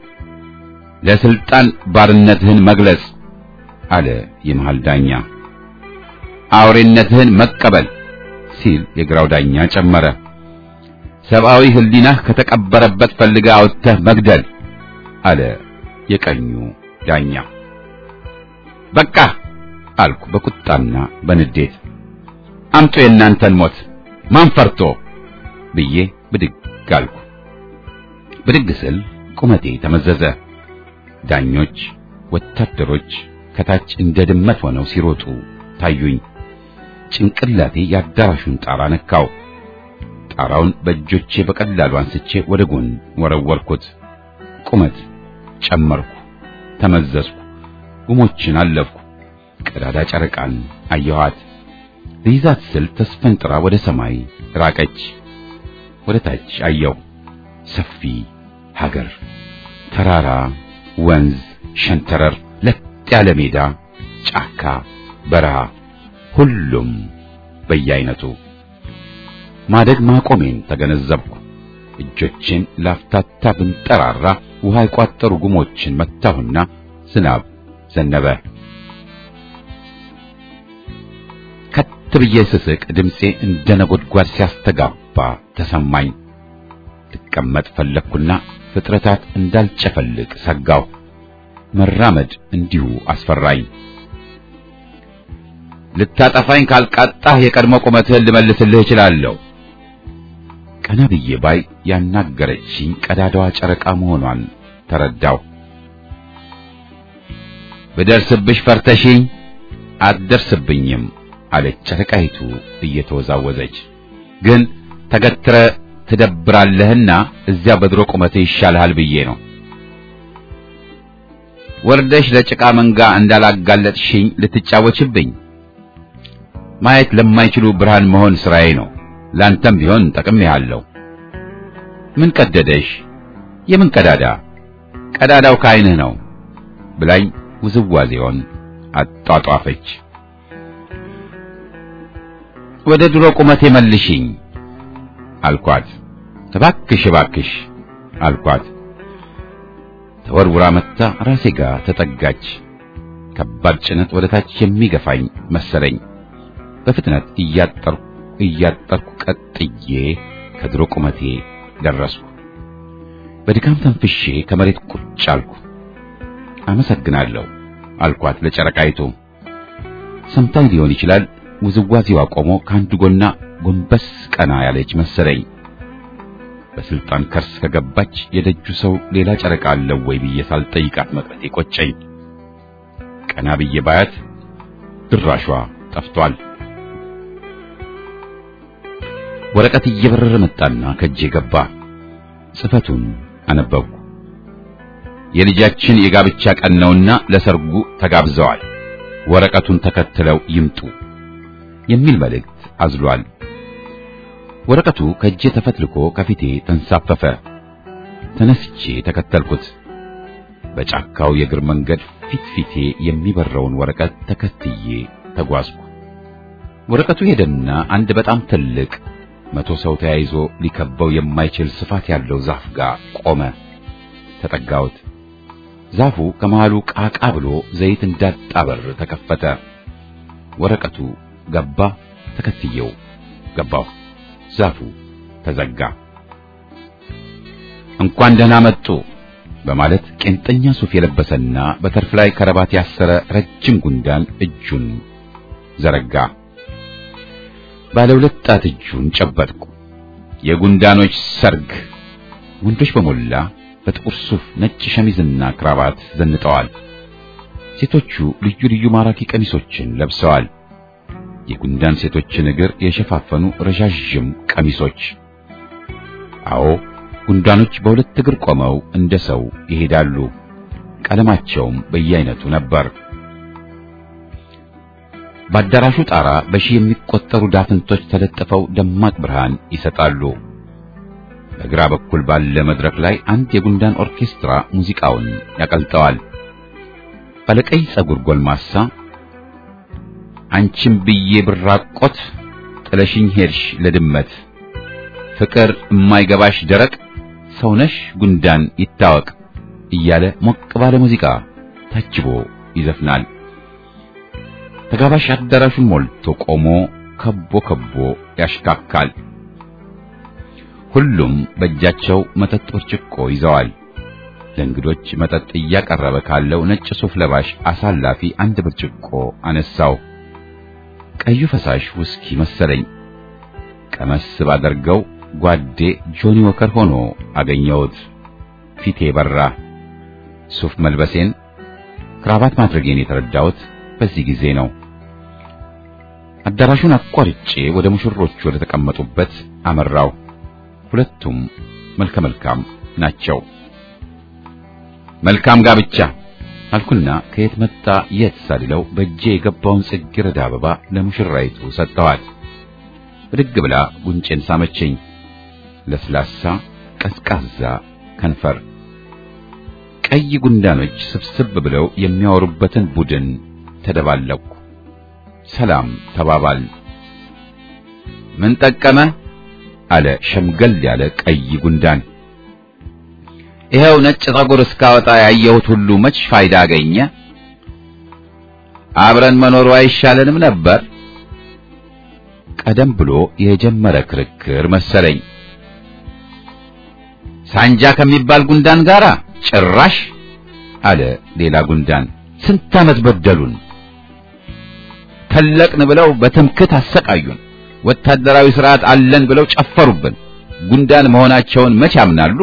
ለስልጣን ባርነትህን መግለጽ አለ የመሃል ዳኛ። አውሬነትህን መቀበል ሲል የግራው ዳኛ ጨመረ። ሰብአዊ ሕሊናህ ከተቀበረበት ፈልገህ አውጥተህ መግደል አለ የቀኙ ዳኛ። በቃ አልኩ በቁጣና በንዴት። አምጡ የእናንተን ሞት ማን ፈርቶ ብዬ ብድግ አልኩ። ብድግ ስል ቁመቴ ተመዘዘ። ዳኞች፣ ወታደሮች ከታች እንደ ድመት ሆነው ሲሮጡ ታዩኝ። ጭንቅላቴ የአዳራሹን ጣራ ነካው። ጣራውን በእጆቼ በቀላሉ አንስቼ ወደ ጎን ወረወርኩት። ቁመት ጨመርኩ፣ ተመዘዝኩ፣ ጉሞችን አለፍኩ። ቀዳዳ ጨረቃን አየኋት። ልይዛት ስል ተስፈንጥራ ወደ ሰማይ ራቀች። ወደ ታች አየሁ። ሰፊ ሀገር፣ ተራራ፣ ወንዝ፣ ሸንተረር፣ ለጥ ያለ ሜዳ፣ ጫካ፣ በረሃ፣ ሁሉም በየአይነቱ ማደግ ማቆሜን ተገነዘብኩ። እጆቼን ላፍታታ ብንጠራራ ውሃ የቋጠሩ ጉሞችን መታሁና ዝናብ ዘነበ። ከት ብዬ ስስቅ ድምፄ እንደ ነጎድጓድ ሲያስተጋባ ተሰማኝ። ልቀመጥ ፈለግኩና ፍጥረታት እንዳልጨፈልቅ ሰጋሁ። መራመድ እንዲሁ አስፈራኝ። ልታጠፋኝ ካልቃጣህ የቀድሞ ቁመትህን ልመልስልህ እችላለሁ። ቀና ብዬ ባይ ያናገረችኝ ቀዳዳዋ ጨረቃ መሆኗን ተረዳው። ብደርስብሽ ፈርተሽኝ አትደርስብኝም አለች ጨረቃይቱ እየተወዛወዘች። ግን ተገትረ ትደብራለህና እዚያ በድሮ ቁመትህ ይሻልሃል ብዬ ነው። ወርደሽ ለጭቃ መንጋ እንዳላጋለጥሽኝ ልትጫወችብኝ ማየት ለማይችሉ ብርሃን መሆን ስራዬ ነው። ላንተም ቢሆን ጠቅሜሃለሁ። ምን ቀደደሽ? የምን ቀዳዳ? ቀዳዳው ከዓይንህ ነው ብላኝ ውዝዋዜውን አጧጧፈች። ወደ ድሮ ቁመቴ መልሽኝ አልኳት። እባክሽ እባክሽ አልኳት። ተወርውራ መጥታ ራሴ ጋር ተጠጋች። ከባድ ጭነት ወደ ታች የሚገፋኝ መሰለኝ። በፍጥነት እያጠርኩ እያጠርኩ ቀጥዬ ከድሮ ቁመቴ ደረስኩ። በድካም ተንፍሼ ከመሬት ቁጭ አልኩ። አመሰግናለሁ አልኳት ለጨረቃይቱ። ሰምታኝ ሊሆን ይችላል። ውዝዋዜዋ ቆሞ ከአንድ ጎና ጎንበስ ቀና ያለች መሰለኝ። በስልጣን ከርስ ከገባች የደጁ ሰው ሌላ ጨረቃ አለው ወይ ብዬ ሳልጠይቃት መቅረቴ ቆጨኝ። ቀና ብዬ ባያት ድራሿ ጠፍቷል። ወረቀት እየበረረ መጣና ከእጄ ገባ። ጽፈቱን አነበብኩ። የልጃችን የጋብቻ ቀን ነውና ለሰርጉ ተጋብዘዋል። ወረቀቱን ተከትለው ይምጡ የሚል መልእክት አዝሏል። ወረቀቱ ከእጄ ተፈትልኮ ከፊቴ ተንሳፈፈ። ተነስቼ ተከተልኩት። በጫካው የእግር መንገድ ፊት ፊቴ የሚበረውን ወረቀት ተከትዬ ተጓዝኩ። ወረቀቱ ሄደና አንድ በጣም ትልቅ መቶ ሰው ተያይዞ ሊከበው የማይችል ስፋት ያለው ዛፍ ጋር ቆመ። ተጠጋሁት። ዛፉ ከመሃሉ ቃቃ ብሎ ዘይት እንዳጣበር ተከፈተ። ወረቀቱ ገባ። ተከትየው ገባሁ። ዛፉ ተዘጋ። እንኳን ደህና መጡ በማለት ቄንጠኛ ሱፍ የለበሰና በተርፍ ላይ ከረባት ያሰረ ረጅም ጉንዳን እጁን ዘረጋ። ባለ ሁለት ጣት እጁን ጨበጥኩ። የጉንዳኖች ሰርግ። ወንዶች በሞላ በጥቁር ሱፍ ነጭ ሸሚዝና ክራባት ዘንጠዋል። ሴቶቹ ልዩ ልዩ ማራኪ ቀሚሶችን ለብሰዋል። የጉንዳን ሴቶችን እግር የሸፋፈኑ ረዣዥም ቀሚሶች። አዎ ጉንዳኖች በሁለት እግር ቆመው እንደ ሰው ይሄዳሉ። ቀለማቸውም በየአይነቱ ነበር። በአዳራሹ ጣራ በሺህ የሚቆጠሩ ዳፍንቶች ተለጥፈው ደማቅ ብርሃን ይሰጣሉ። በግራ በኩል ባለ መድረክ ላይ አንድ የጉንዳን ኦርኬስትራ ሙዚቃውን ያቀልጠዋል። ባለቀይ ጸጉር ጎልማሳ አንቺም ብዬ ብራቆት ጥለሽኝ ሄድሽ ለድመት ፍቅር የማይገባሽ ደረቅ ሰውነሽ ጉንዳን ይታወቅ እያለ ሞቅ ባለ ሙዚቃ ታጅቦ ይዘፍናል። ተጋባሽ አዳራሹን ሞልቶ ቆሞ ከቦ ከቦ ያሽካካል። ሁሉም በእጃቸው መጠጥ ብርጭቆ ይዘዋል። ለእንግዶች መጠጥ እያቀረበ ካለው ነጭ ሱፍ ለባሽ አሳላፊ አንድ ብርጭቆ አነሳው። ቀዩ ፈሳሽ ውስኪ መሰለኝ። ቀመስ ባደርገው ጓዴ ጆኒ ወከር ሆኖ አገኘሁት። ፊቴ በራ። ሱፍ መልበሴን ክራባት ማድረጌን የተረዳሁት በዚህ ጊዜ ነው። አዳራሹን አቋርጬ ወደ ሙሽሮቹ ወደ ተቀመጡበት አመራው። ሁለቱም መልከ መልካም ናቸው። መልካም ጋብቻ አልኩና ከየት መጣ የት ሳልለው በእጄ የገባውን ጽጌረዳ አበባ ለሙሽራይቱ ሰጠኋት። ብድግ ብላ ጉንጬን ሳመችኝ። ለስላሳ ቀዝቃዛ ከንፈር ቀይ ጉንዳኖች ስብስብ ብለው የሚያወሩበትን ቡድን ተደባለቁ። ሰላም ተባባል። ምን ጠቀመ? አለ ሸምገል ያለ ቀይ ጉንዳን። ይኸው ነጭ ፀጉር እስካወጣ ያየሁት ሁሉ መች ፋይዳ አገኘ? አብረን መኖሩ አይሻለንም ነበር? ቀደም ብሎ የጀመረ ክርክር መሰለኝ። ሳንጃ ከሚባል ጉንዳን ጋር ጭራሽ አለ ሌላ ጉንዳን። ስንት ዓመት በደሉን፣ ተለቅን ብለው በትምክት አሰቃዩን፣ ወታደራዊ ስርዓት አለን ብለው ጨፈሩብን። ጉንዳን መሆናቸውን መች ያምናሉ?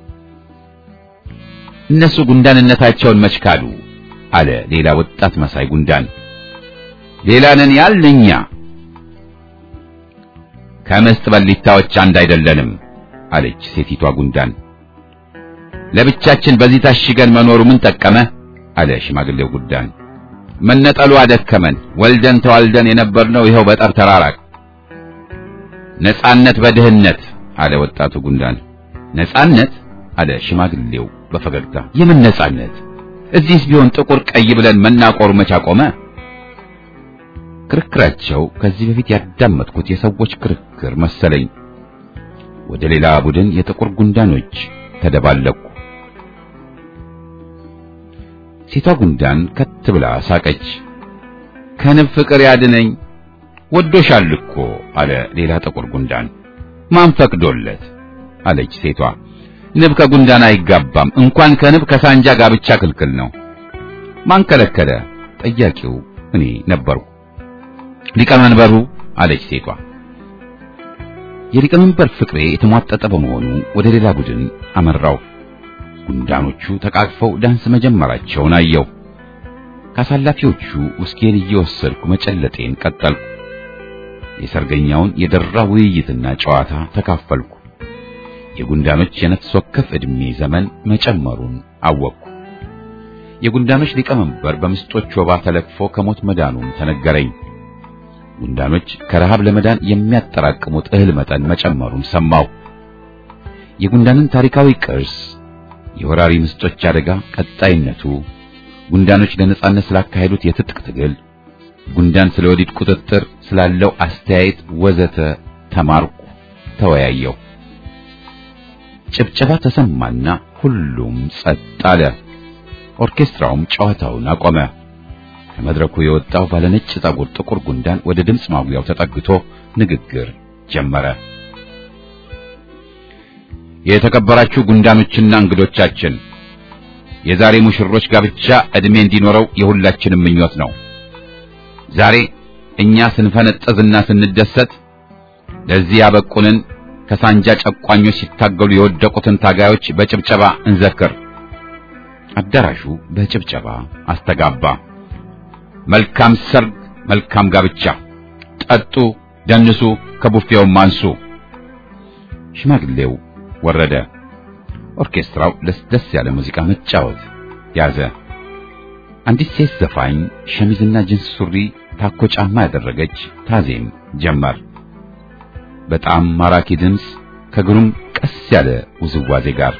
እነሱ ጉንዳንነታቸውን መች ካዱ? አለ ሌላ ወጣት መሳይ ጉንዳን። ሌላ ነን ያልን እኛ ከምስጥ በሊታዎች አንድ አይደለንም አለች ሴቲቷ ጉንዳን። ለብቻችን በዚህ ታሽገን መኖሩ ምን ጠቀመ? አለ ሽማግሌው ጉንዳን። መነጠሉ አደከመን። ወልደን ተዋልደን የነበርነው ይኸው በጠብ ተራራቅ። ነጻነት በድህነት አለ ወጣቱ ጉንዳን። ነጻነት አለ ሽማግሌው በፈገግታ። የምን ነጻነት? እዚህስ ቢሆን ጥቁር ቀይ ብለን መናቆሩ መች አቆመ? ክርክራቸው ከዚህ በፊት ያዳመጥኩት የሰዎች ክርክር መሰለኝ። ወደ ሌላ ቡድን የጥቁር ጉንዳኖች ተደባለቁ። ሴቷ ጉንዳን ከት ብላ ሳቀች። ከንብ ፍቅር ያድነኝ ወዶሻል እኮ አለ ሌላ ጥቁር ጉንዳን። ማን ፈቅዶለት? አለች ሴቷ። ንብ ከጉንዳን አይጋባም። እንኳን ከንብ ከሳንጃ ጋብቻ ክልክል ነው። ማን ከለከለ? ጠያቂው እኔ ነበርኩ። ሊቀመንበሩ አለች ሴቷ። የሊቀመንበር ፍቅሬ የተሟጠጠ በመሆኑ ወደ ሌላ ቡድን አመራው። ጉንዳኖቹ ተቃቅፈው ዳንስ መጀመራቸውን አየው። ካሳላፊዎቹ ውስኪን እየወሰድኩ መጨለጤን ቀጠልኩ። የሰርገኛውን የደራ ውይይትና ጨዋታ ተካፈልኩ። የጉንዳኖች የነፍስ ወከፍ ዕድሜ ዘመን መጨመሩን አወቅኩ። የጉንዳኖች ሊቀመንበር በምስጦች ወባ ተለክፎ ከሞት መዳኑን ተነገረኝ። ጉንዳኖች ከረሃብ ለመዳን የሚያጠራቅሙት እህል መጠን መጨመሩን ሰማሁ። የጉንዳንን ታሪካዊ ቅርስ፣ የወራሪ ምስጦች አደጋ ቀጣይነቱ፣ ጉንዳኖች ለነጻነት ስላካሄዱት የትጥቅ ትግል፣ ጉንዳን ስለ ወዲድ ቁጥጥር ስላለው አስተያየት ወዘተ ተማርኩ፣ ተወያየሁ። ጭብጨባ ተሰማና ሁሉም ጸጥ አለ። ኦርኬስትራውም ጨዋታውን አቆመ። ከመድረኩ የወጣው ባለነጭ ፀጉር ጥቁር ጉንዳን ወደ ድምፅ ማጉያው ተጠግቶ ንግግር ጀመረ። የተከበራችሁ ጉንዳኖችና እንግዶቻችን፣ የዛሬ ሙሽሮች ጋብቻ ዕድሜ እንዲኖረው የሁላችንም ምኞት ነው። ዛሬ እኛ ስንፈነጠዝና ስንደሰት ለዚህ ያበቁንን ከሳንጃ ጨቋኞች ሲታገሉ የወደቁትን ታጋዮች በጭብጨባ እንዘክር። አዳራሹ በጭብጨባ አስተጋባ። መልካም ሰርግ፣ መልካም ጋብቻ። ጠጡ፣ ደንሱ፣ ከቡፌውም አንሱ። ሽማግሌው ወረደ። ኦርኬስትራው ለስለስ ያለ ሙዚቃ መጫወት ያዘ። አንዲት ሴት ዘፋኝ ሸሚዝና ጅንስ ሱሪ፣ ታኮ ጫማ ያደረገች ታዜም ጀመር። በጣም ማራኪ ድምፅ ከግሩም ቀስ ያለ ውዝዋዜ ጋር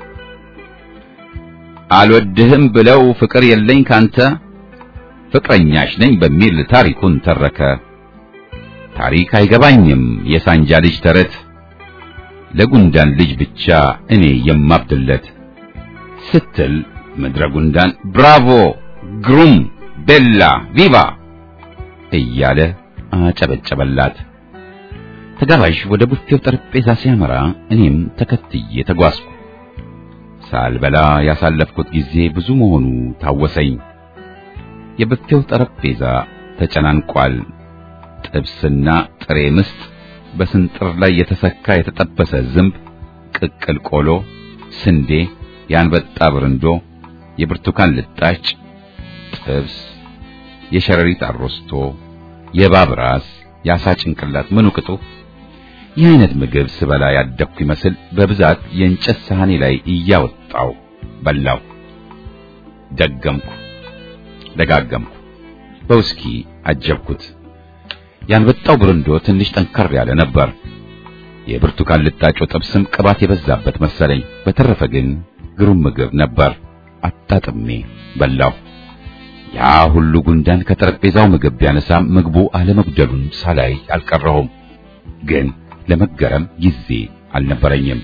አልወድህም ብለው ፍቅር የለኝ ካንተ ፍቅረኛሽ ነኝ በሚል ታሪኩን ተረከ። ታሪክ አይገባኝም የሳንጃ ልጅ ተረት ለጉንዳን ልጅ ብቻ እኔ የማብድለት ስትል ምድረ ጉንዳን ብራቮ፣ ግሩም፣ ቤላ፣ ቪቫ እያለ አጨበጨበላት። ተጋባዥ ወደ ቡፌው ጠረጴዛ ሲያመራ እኔም ተከትዬ ተጓዝኩ። ሳልበላ ያሳለፍኩት ጊዜ ብዙ መሆኑ ታወሰኝ። የቡፌው ጠረጴዛ ተጨናንቋል። ጥብስና ጥሬ ምስጥ፣ በስንጥር ላይ የተሰካ የተጠበሰ ዝንብ፣ ቅቅል ቆሎ፣ ስንዴ፣ የአንበጣ ብርንዶ፣ የብርቱካን ልጣጭ፣ ጥብስ፣ የሸረሪት አሮስቶ፣ የእባብ ራስ፣ የአሳ ጭንቅላት ምኑ ቅጡ። ይህ አይነት ምግብ ስበላ ያደግኩ ይመስል በብዛት የእንጨት ሳህኔ ላይ እያወጣው በላው። ደገምኩ፣ ደጋገምኩ፣ በውስኪ አጀብኩት። ያንበጣው ብርንዶ ትንሽ ጠንከር ያለ ነበር። የብርቱካን ልጣጮ ጥብስም ቅባት የበዛበት መሰለኝ። በተረፈ ግን ግሩም ምግብ ነበር። አጣጥሜ በላው። ያ ሁሉ ጉንዳን ከጠረጴዛው ምግብ ቢያነሳም ምግቡ አለመጉደሉን ሳላይ አልቀረሁም። ግን ለመገረም ጊዜ አልነበረኝም።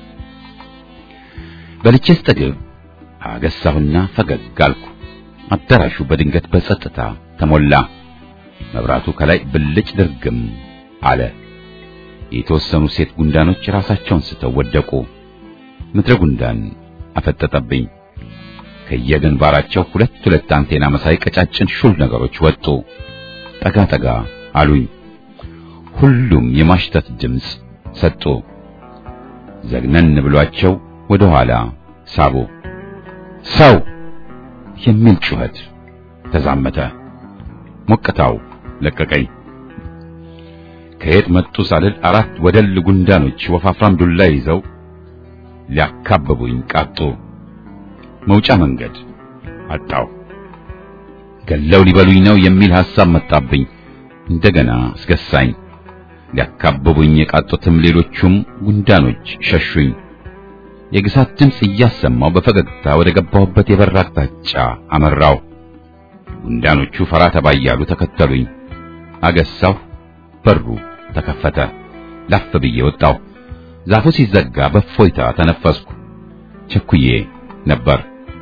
በልቼ ስጠግብ አገሳሁና ፈገግ አልኩ። አዳራሹ በድንገት በጸጥታ ተሞላ። መብራቱ ከላይ ብልጭ ድርግም አለ። የተወሰኑ ሴት ጉንዳኖች ራሳቸውን ስተው ወደቁ። ምድረ ጉንዳን አፈጠጠብኝ። ከየግንባራቸው ሁለት ሁለት አንቴና መሳይ ቀጫጭን ሹል ነገሮች ወጡ። ጠጋ ጠጋ አሉኝ። ሁሉም የማሽተት ድምፅ ሰጡ። ዘግነን ብሏቸው ወደ ኋላ ሳቡ። ሰው የሚል ጩኸት ተዛመተ። ሞቅታው ለቀቀኝ። ከየት መጡ ሳልል አራት ወደል ጉንዳኖች ወፋፍራም ዱላ ይዘው ሊያካብቡኝ ቃጡ። መውጫ መንገድ አጣው። ገለው ሊበሉኝ ነው የሚል ሐሳብ መጣብኝ። እንደገና አስገሳኝ። ሊያካብቡኝ የቃጡትም ሌሎቹም ጉንዳኖች ሸሹኝ። የግሳት ድምፅ እያሰማው በፈገግታ ወደ ገባሁበት የበር አቅጣጫ አመራው። ጉንዳኖቹ ፈራ ተባ እያሉ ተከተሉኝ። አገሳሁ። በሩ ተከፈተ። ላፍ ብዬ ወጣሁ። ዛፉ ሲዘጋ በፎይታ ተነፈስኩ። ቸኩዬ ነበር።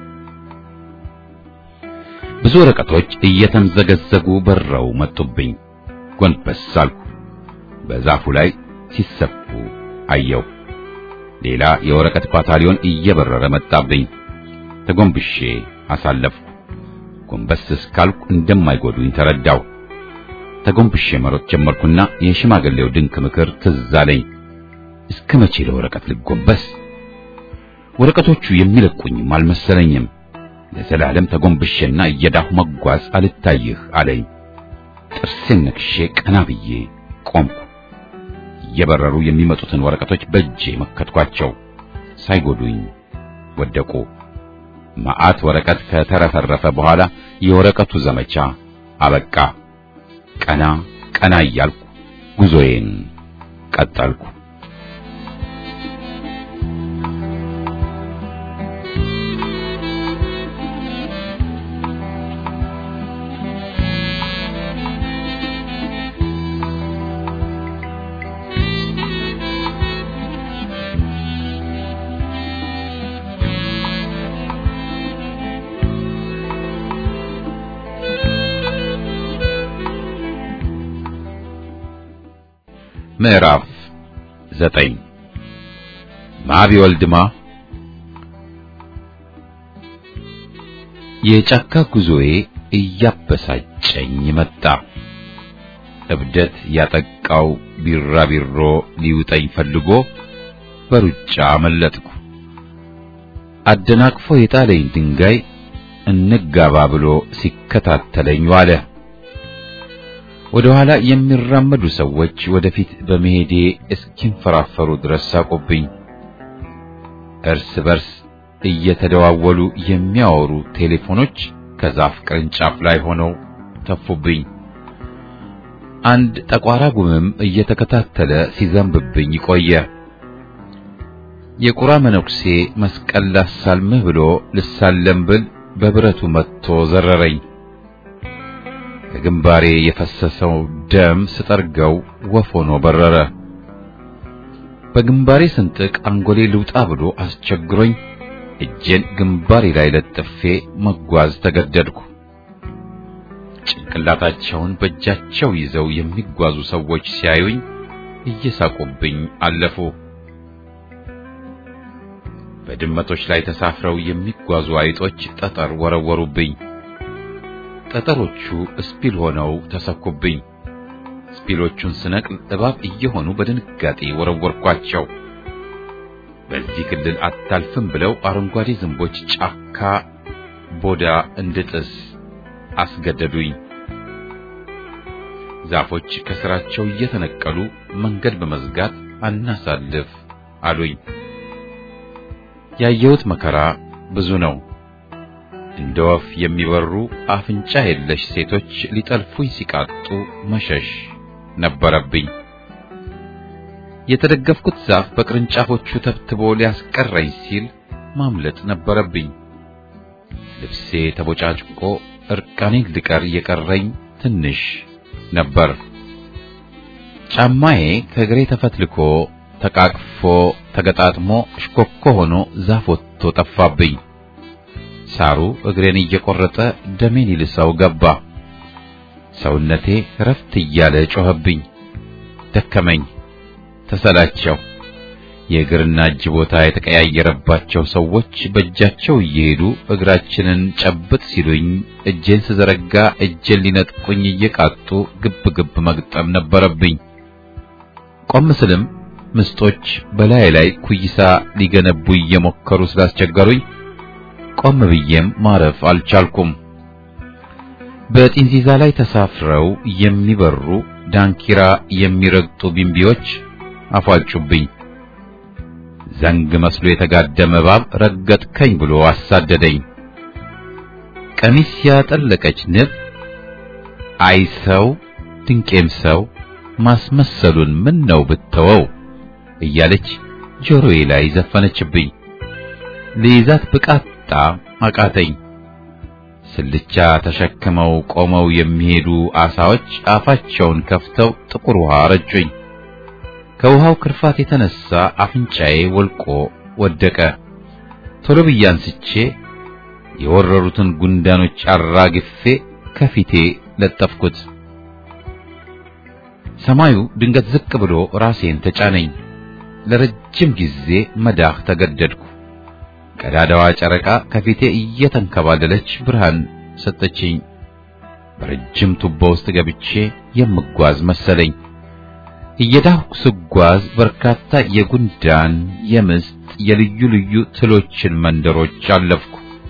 ብዙ ወረቀቶች እየተምዘገዘጉ በረው መጡብኝ። ጎንበስ አልኩ። በዛፉ ላይ ሲሰፉ አየሁ። ሌላ የወረቀት ባታሊዮን እየበረረ መጣብኝ። ተጎንብሼ አሳለፍኩ። ጎንበስ እስካልኩ እንደማይጎዱኝ ተረዳሁ። ተጎንብሼ መሮጥ ጀመርኩና የሽማግሌው ድንቅ ምክር ትዝ አለኝ። እስከ መቼ ለወረቀት ልጎንበስ? ወረቀቶቹ የሚለቁኝም አልመሰለኝም። ለዘላለም ተጎንብሼና እየዳሁ መጓዝ አልታይህ አለኝ። ጥርሴን ነክሼ ቀና ብዬ ቆምኩ። እየበረሩ የሚመጡትን ወረቀቶች በእጄ መከትኳቸው። ሳይጎዱኝ ወደቁ። መዓት ወረቀት ከተረፈረፈ በኋላ የወረቀቱ ዘመቻ አበቃ። ቀና ቀና እያልኩ ጉዞዬን ቀጠልኩ። ምዕራፍ ዘጠኝ ማቢ ወልድማ የጫካ ጉዞዬ እያበሳጨኝ መጣ። እብደት ያጠቃው ቢራቢሮ ሊውጠኝ ፈልጎ በሩጫ አመለጥኩ። አደናቅፎ የጣለኝ ድንጋይ እንጋባ ብሎ ሲከታተለኝ ዋለ። ወደ ኋላ የሚራመዱ ሰዎች ወደፊት በመሄዴ እስኪንፈራፈሩ ድረስ ሳቁብኝ። እርስ በርስ እየተደዋወሉ የሚያወሩ ቴሌፎኖች ከዛፍ ቅርንጫፍ ላይ ሆነው ተፉብኝ። አንድ ጠቋራ ጉምም እየተከታተለ ሲዘንብብኝ ቆየ። የቁራ መነኩሴ መስቀል ላሳልምህ ብሎ ልሳለም ብል በብረቱ መጥቶ ዘረረኝ። ከግንባሬ የፈሰሰው ደም ስጠርገው ወፍ ሆኖ በረረ። በግንባሬ ስንጥቅ አንጎሌ ልውጣ ብሎ አስቸግሮኝ እጄን ግንባሬ ላይ ለጥፌ መጓዝ ተገደድኩ። ጭንቅላታቸውን በእጃቸው ይዘው የሚጓዙ ሰዎች ሲያዩኝ እየሳቁብኝ አለፉ። በድመቶች ላይ ተሳፍረው የሚጓዙ አይጦች ጠጠር ወረወሩብኝ። ጠጠሮቹ እስፒል ሆነው ተሰኩብኝ። ስፒሎቹን ስነቅል እባብ እየሆኑ በድንጋጤ ወረወርኳቸው። በዚህ ክልል አታልፍም ብለው አረንጓዴ ዝንቦች ጫካ ቦዳ እንድጥስ አስገደዱኝ። ዛፎች ከስራቸው እየተነቀሉ መንገድ በመዝጋት አናሳልፍ አሉኝ። ያየሁት መከራ ብዙ ነው። እንደ ወፍ የሚበሩ አፍንጫ የለሽ ሴቶች ሊጠልፉኝ ሲቃጡ መሸሽ ነበረብኝ። የተደገፍኩት ዛፍ በቅርንጫፎቹ ተብትቦ ሊያስቀረኝ ሲል ማምለጥ ነበረብኝ። ልብሴ ተቦጫጭቆ እርቃኔን ልቀር የቀረኝ ትንሽ ነበር። ጫማዬ ከእግሬ ተፈትልኮ ተቃቅፎ ተገጣጥሞ ሽኮኮ ሆኖ ዛፍ ወጥቶ ጠፋብኝ። ሳሩ እግሬን እየቆረጠ ደሜን ይልሰው ገባ። ሰውነቴ ረፍት እያለ ጮኸብኝ። ደከመኝ፣ ተሰላቸው። የእግርና እጅ ቦታ የተቀያየረባቸው ሰዎች በእጃቸው እየሄዱ እግራችንን ጨብጥ ሲሉኝ እጄን ስዘረጋ እጄን ሊነጥቁኝ እየቃጡ ግብ ግብ መግጠም ነበረብኝ። ቆም ስልም ምስጦች በላይ ላይ ኩይሳ ሊገነቡ እየሞከሩ ስላስቸገሩኝ ቆም ብዬም ማረፍ አልቻልኩም። በጢንዚዛ ላይ ተሳፍረው የሚበሩ ዳንኪራ የሚረግጡ ቢምቢዎች አፏጩብኝ። ዘንግ መስሎ የተጋደመ እባብ ረገጥከኝ ብሎ አሳደደኝ። ቀሚስ ያጠለቀች ንብ አይ ሰው ድንቄም ሰው ማስመሰሉን ምን ነው ብተወው እያለች ጆሮዬ ላይ ዘፈነችብኝ። ልይዛት ብቃጣ አቃተኝ። ስልቻ ተሸክመው ቆመው የሚሄዱ አሳዎች አፋቸውን ከፍተው ጥቁር ውሃ ረጩኝ። ከውሃው ክርፋት የተነሳ አፍንጫዬ ወልቆ ወደቀ። ቶሎ ብዬ አንስቼ የወረሩትን ጉንዳኖች አራግፌ ከፊቴ ለጠፍኩት። ሰማዩ ድንገት ዝቅ ብሎ ራሴን ተጫነኝ። ለረጅም ጊዜ መዳህ ተገደድኩ። ቀዳዳዋ ጨረቃ ከፊቴ እየተንከባለለች ብርሃን ሰጠችኝ። በረጅም ቱቦ ውስጥ ገብቼ የምጓዝ መሰለኝ። እየዳህኩ ስጓዝ በርካታ የጉንዳን፣ የምስጥ፣ የልዩ ልዩ ትሎችን መንደሮች አለፍኩ።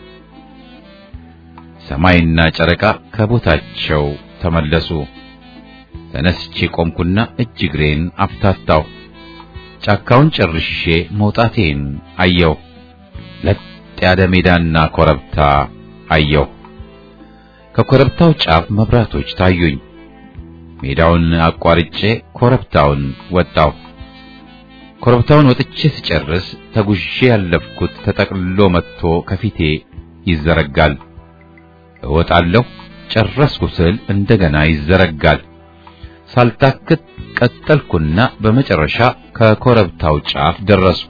ሰማይና ጨረቃ ከቦታቸው ተመለሱ። ተነስቼ ቆምኩና እጅ እግሬን አፍታታሁ። ጫካውን ጨርሼ መውጣቴን አየሁ። ለጥ ያለ ሜዳና ኮረብታ አየሁ። ከኮረብታው ጫፍ መብራቶች ታዩኝ። ሜዳውን አቋርጬ ኮረብታውን ወጣሁ። ኮረብታውን ወጥቼ ስጨርስ ተጉዤ ያለፍኩት ተጠቅልሎ መጥቶ ከፊቴ ይዘረጋል። እወጣለሁ። ጨረስኩ ስል እንደገና ይዘረጋል። ሳልታክት ቀጠልኩና በመጨረሻ ከኮረብታው ጫፍ ደረስኩ።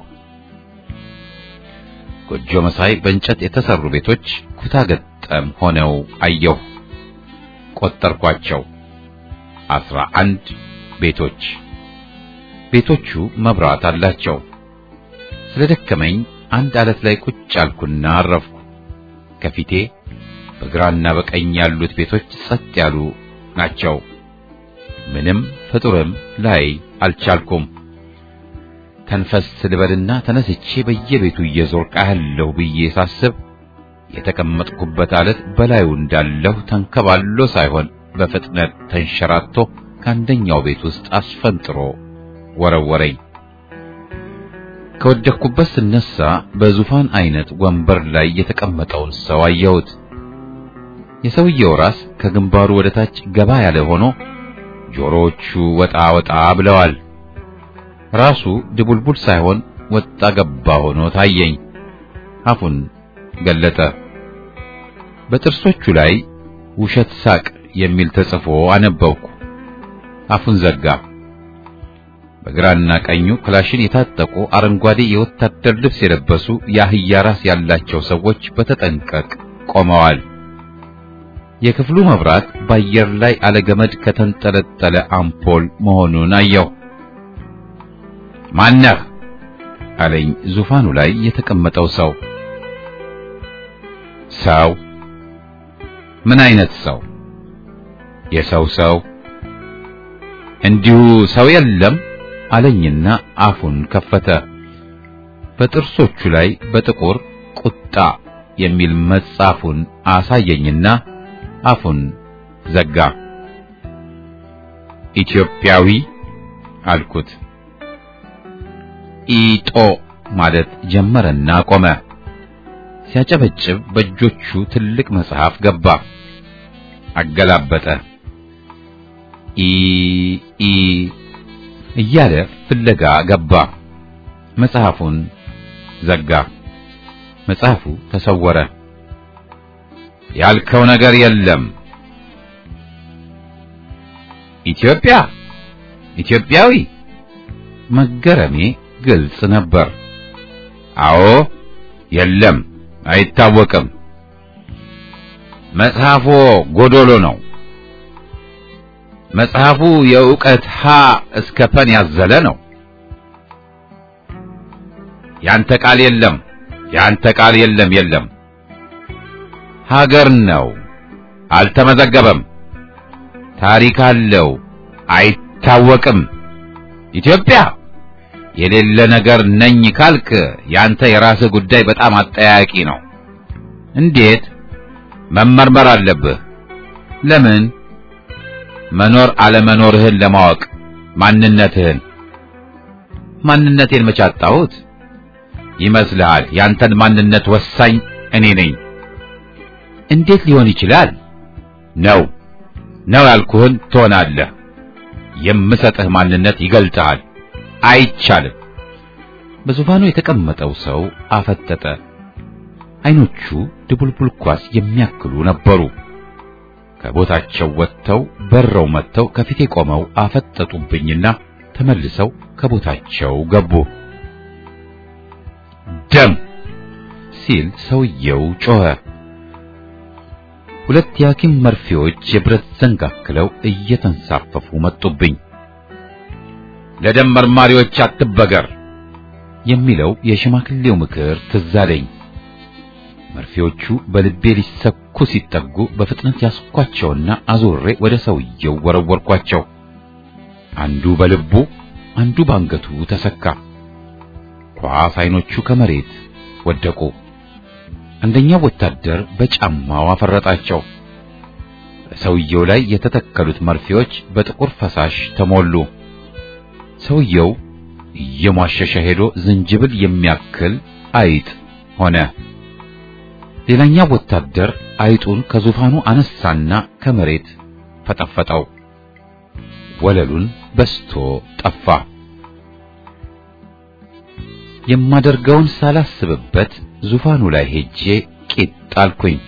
ጎጆ መሳይ በእንጨት የተሰሩ ቤቶች ኩታ ገጠም ሆነው አየሁ። ቆጠርኳቸው። አስራ አንድ ቤቶች። ቤቶቹ መብራት አላቸው። ስለደከመኝ አንድ አለት ላይ ቁጭ አልኩና አረፍኩ። ከፊቴ በግራና በቀኝ ያሉት ቤቶች ጸጥ ያሉ ናቸው። ምንም ፍጡርም ላይ አልቻልኩም። ተንፈስ ልበልና ተነስቼ በየቤቱ እየዞርኩ አያለሁ ብዬ ሳስብ የተቀመጥኩበት አለት በላዩ እንዳለሁ ተንከባሎ ሳይሆን በፍጥነት ተንሸራቶ ከአንደኛው ቤት ውስጥ አስፈንጥሮ ወረወረኝ። ከወደቅኩበት ስነሳ በዙፋን አይነት ወንበር ላይ የተቀመጠውን ሰው አየሁት። የሰውየው ራስ ከግንባሩ ወደ ታች ገባ ያለ ሆኖ ጆሮዎቹ ወጣ ወጣ ብለዋል። ራሱ ድቡልቡል ሳይሆን ወጣ ገባ ሆኖ ታየኝ። አፉን ገለጠ። በጥርሶቹ ላይ ውሸት ሳቅ የሚል ተጽፎ አነበብኩ። አፉን ዘጋ። በግራና ቀኙ ክላሽን የታጠቁ አረንጓዴ የወታደር ልብስ የለበሱ የአህያ ራስ ያላቸው ሰዎች በተጠንቀቅ ቆመዋል። የክፍሉ መብራት በአየር ላይ አለገመድ ከተንጠለጠለ አምፖል መሆኑን አየሁ። ማነህ? አለኝ ዙፋኑ ላይ የተቀመጠው ሰው። ሰው? ምን አይነት ሰው? የሰው ሰው? እንዲሁ ሰው የለም አለኝና አፉን ከፈተ። በጥርሶቹ ላይ በጥቁር ቁጣ የሚል መጻፉን አሳየኝና አፉን ዘጋ። ኢትዮጵያዊ አልኩት። ኢጦ ማለት ጀመረና ቆመ። ሲያጨበጭብ በእጆቹ ትልቅ መጽሐፍ ገባ። አገላበጠ። ኢ ኢ እያለ ፍለጋ ገባ። መጽሐፉን ዘጋ። መጽሐፉ ተሰወረ። ያልከው ነገር የለም። ኢትዮጵያ ኢትዮጵያዊ መገረሜ ግልጽ ነበር። አዎ የለም፣ አይታወቅም። መጽሐፎ ጎዶሎ ነው። መጽሐፉ የእውቀት ሀ እስከ ፐን ያዘለ ነው። ያንተ ቃል የለም፣ ያንተ ቃል የለም፣ የለም። ሀገር ነው፣ አልተመዘገበም። ታሪክ አለው፣ አይታወቅም። ኢትዮጵያ የሌለ ነገር ነኝ ካልክ ያንተ የራስህ ጉዳይ በጣም አጠያቂ ነው። እንዴት? መመርመር አለብህ። ለምን? መኖር አለመኖርህን ለማወቅ ማንነትህን። ማንነቴን መች አጣሁት ይመስልሃል? ያንተን ማንነት ወሳኝ እኔ ነኝ። እንዴት ሊሆን ይችላል? ነው ነው ያልኩህን ትሆናለህ። የምሰጥህ ማንነት ይገልጥሃል። አይቻልም። በዙፋኑ የተቀመጠው ሰው አፈጠጠ። አይኖቹ ድቡልቡል ኳስ የሚያክሉ ነበሩ። ከቦታቸው ወጥተው በረው መጥተው ከፊቴ ቆመው አፈጠጡብኝና ተመልሰው ከቦታቸው ገቡ። ደም ሲል ሰውየው ጮኸ። ሁለት የሐኪም መርፌዎች የብረት ዘንግ አክለው እየተንሳፈፉ መጡብኝ። ለደም መርማሪዎች አትበገር የሚለው የሽማግሌው ምክር ትዝ አለኝ። መርፌዎቹ በልቤ ሊሰኩ ሲጠጉ በፍጥነት ያስኳቸውና አዙሬ ወደ ሰውየው ወረወርኳቸው። አንዱ በልቡ አንዱ ባንገቱ ተሰካ። ኳስ አይኖቹ ከመሬት ወደቁ። አንደኛው ወታደር በጫማው አፈረጣቸው። በሰውየው ላይ የተተከሉት መርፌዎች በጥቁር ፈሳሽ ተሞሉ። ሰውየው እየሟሸሸ ሄዶ ዝንጅብል የሚያክል አይጥ ሆነ። ሌላኛው ወታደር አይጡን ከዙፋኑ አነሳና ከመሬት ፈጠፈጠው። ወለሉን በስቶ ጠፋ። የማደርገውን ሳላስብበት ዙፋኑ ላይ ሄጄ ቂጥ ጣልኩኝ።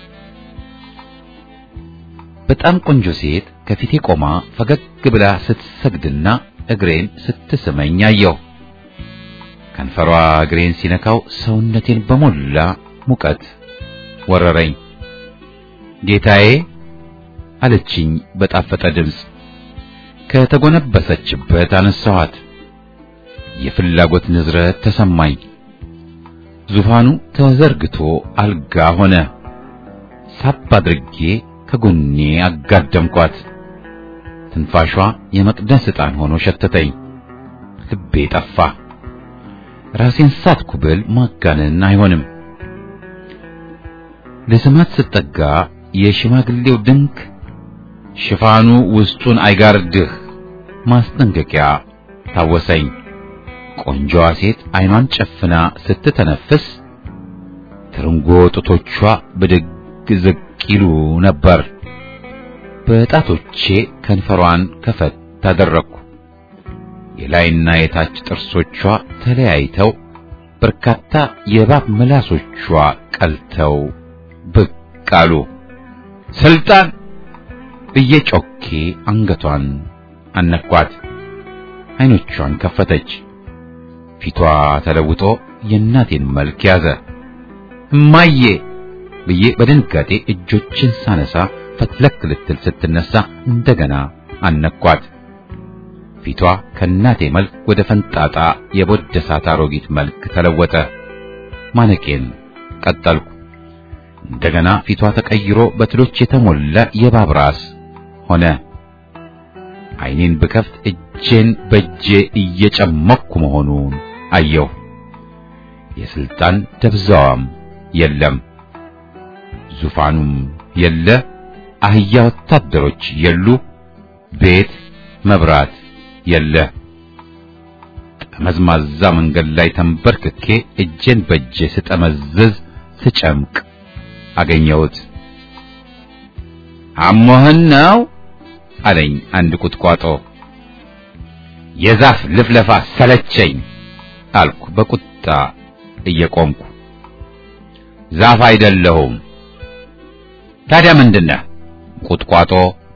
በጣም ቆንጆ ሴት ከፊቴ ቆማ ፈገግ ብላ ስትሰግድና እግሬን ስትስመኝ አየሁ። ከንፈሯ እግሬን ሲነካው ሰውነቴን በሞላ ሙቀት ወረረኝ። ጌታዬ አለችኝ በጣፈጠ ድምፅ። ከተጎነበሰችበት አነሳኋት። የፍላጎት ንዝረት ተሰማኝ። ዙፋኑ ተዘርግቶ አልጋ ሆነ። ሳብ አድርጌ ከጎኔ አጋደምኳት። ትንፋሿ የመቅደስ ዕጣን ሆኖ ሸተተኝ። ልቤ ጠፋ። ራሴን ሳትኩ ብል ማጋነን አይሆንም። ለስማት ስጠጋ የሽማግሌው ድንክ ሽፋኑ ውስጡን አይጋርድህ ማስጠንቀቂያ ታወሰኝ። ቆንጆዋ ሴት አይኗን ጨፍና ስትተነፍስ ትርንጎ ጡቶቿ ብድግ ዝቅ ይሉ ነበር። በጣቶቼ ከንፈሯን ከፈት ታደረግኩ። የላይና የታች ጥርሶቿ ተለያይተው በርካታ የእባብ ምላሶቿ ቀልተው ብቅ አሉ። ስልጣን ብዬ ጮኬ አንገቷን አነኳት። አይኖቿን ከፈተች። ፊቷ ተለውጦ የእናቴን መልክ ያዘ። እማዬ ብዬ በድንጋጤ እጆችን ሳነሳ ፈትለክ ልትል ስትነሳ እንደገና አነኳት። ፊቷ ከእናቴ መልክ ወደ ፈንጣጣ የቦደሳት አሮጊት መልክ ተለወጠ። ማነቄን ቀጠልኩ። እንደገና ፊቷ ተቀይሮ በትሎች የተሞላ የእባብ ራስ ሆነ። ዓይኔን ብከፍት እጄን በእጄ እየጨመኩ መሆኑን አየሁ። የስልጣን ደብዛዋም የለም፣ ዙፋኑም የለ፣ አህያ ወታደሮች የሉ፣ ቤት መብራት የለ። ጠመዝማዛ መንገድ ላይ ተንበርክኬ እጄን በእጄ ስጠመዝዝ ስጨምቅ አገኘሁት። አሞህን ነው አለኝ አንድ ቁጥቋጦ። የዛፍ ልፍለፋ ሰለቸኝ አልኩ በቁጣ እየቆምኩ። ዛፍ አይደለሁም። ታዲያ ምንድነህ? ቁጥቋጦ።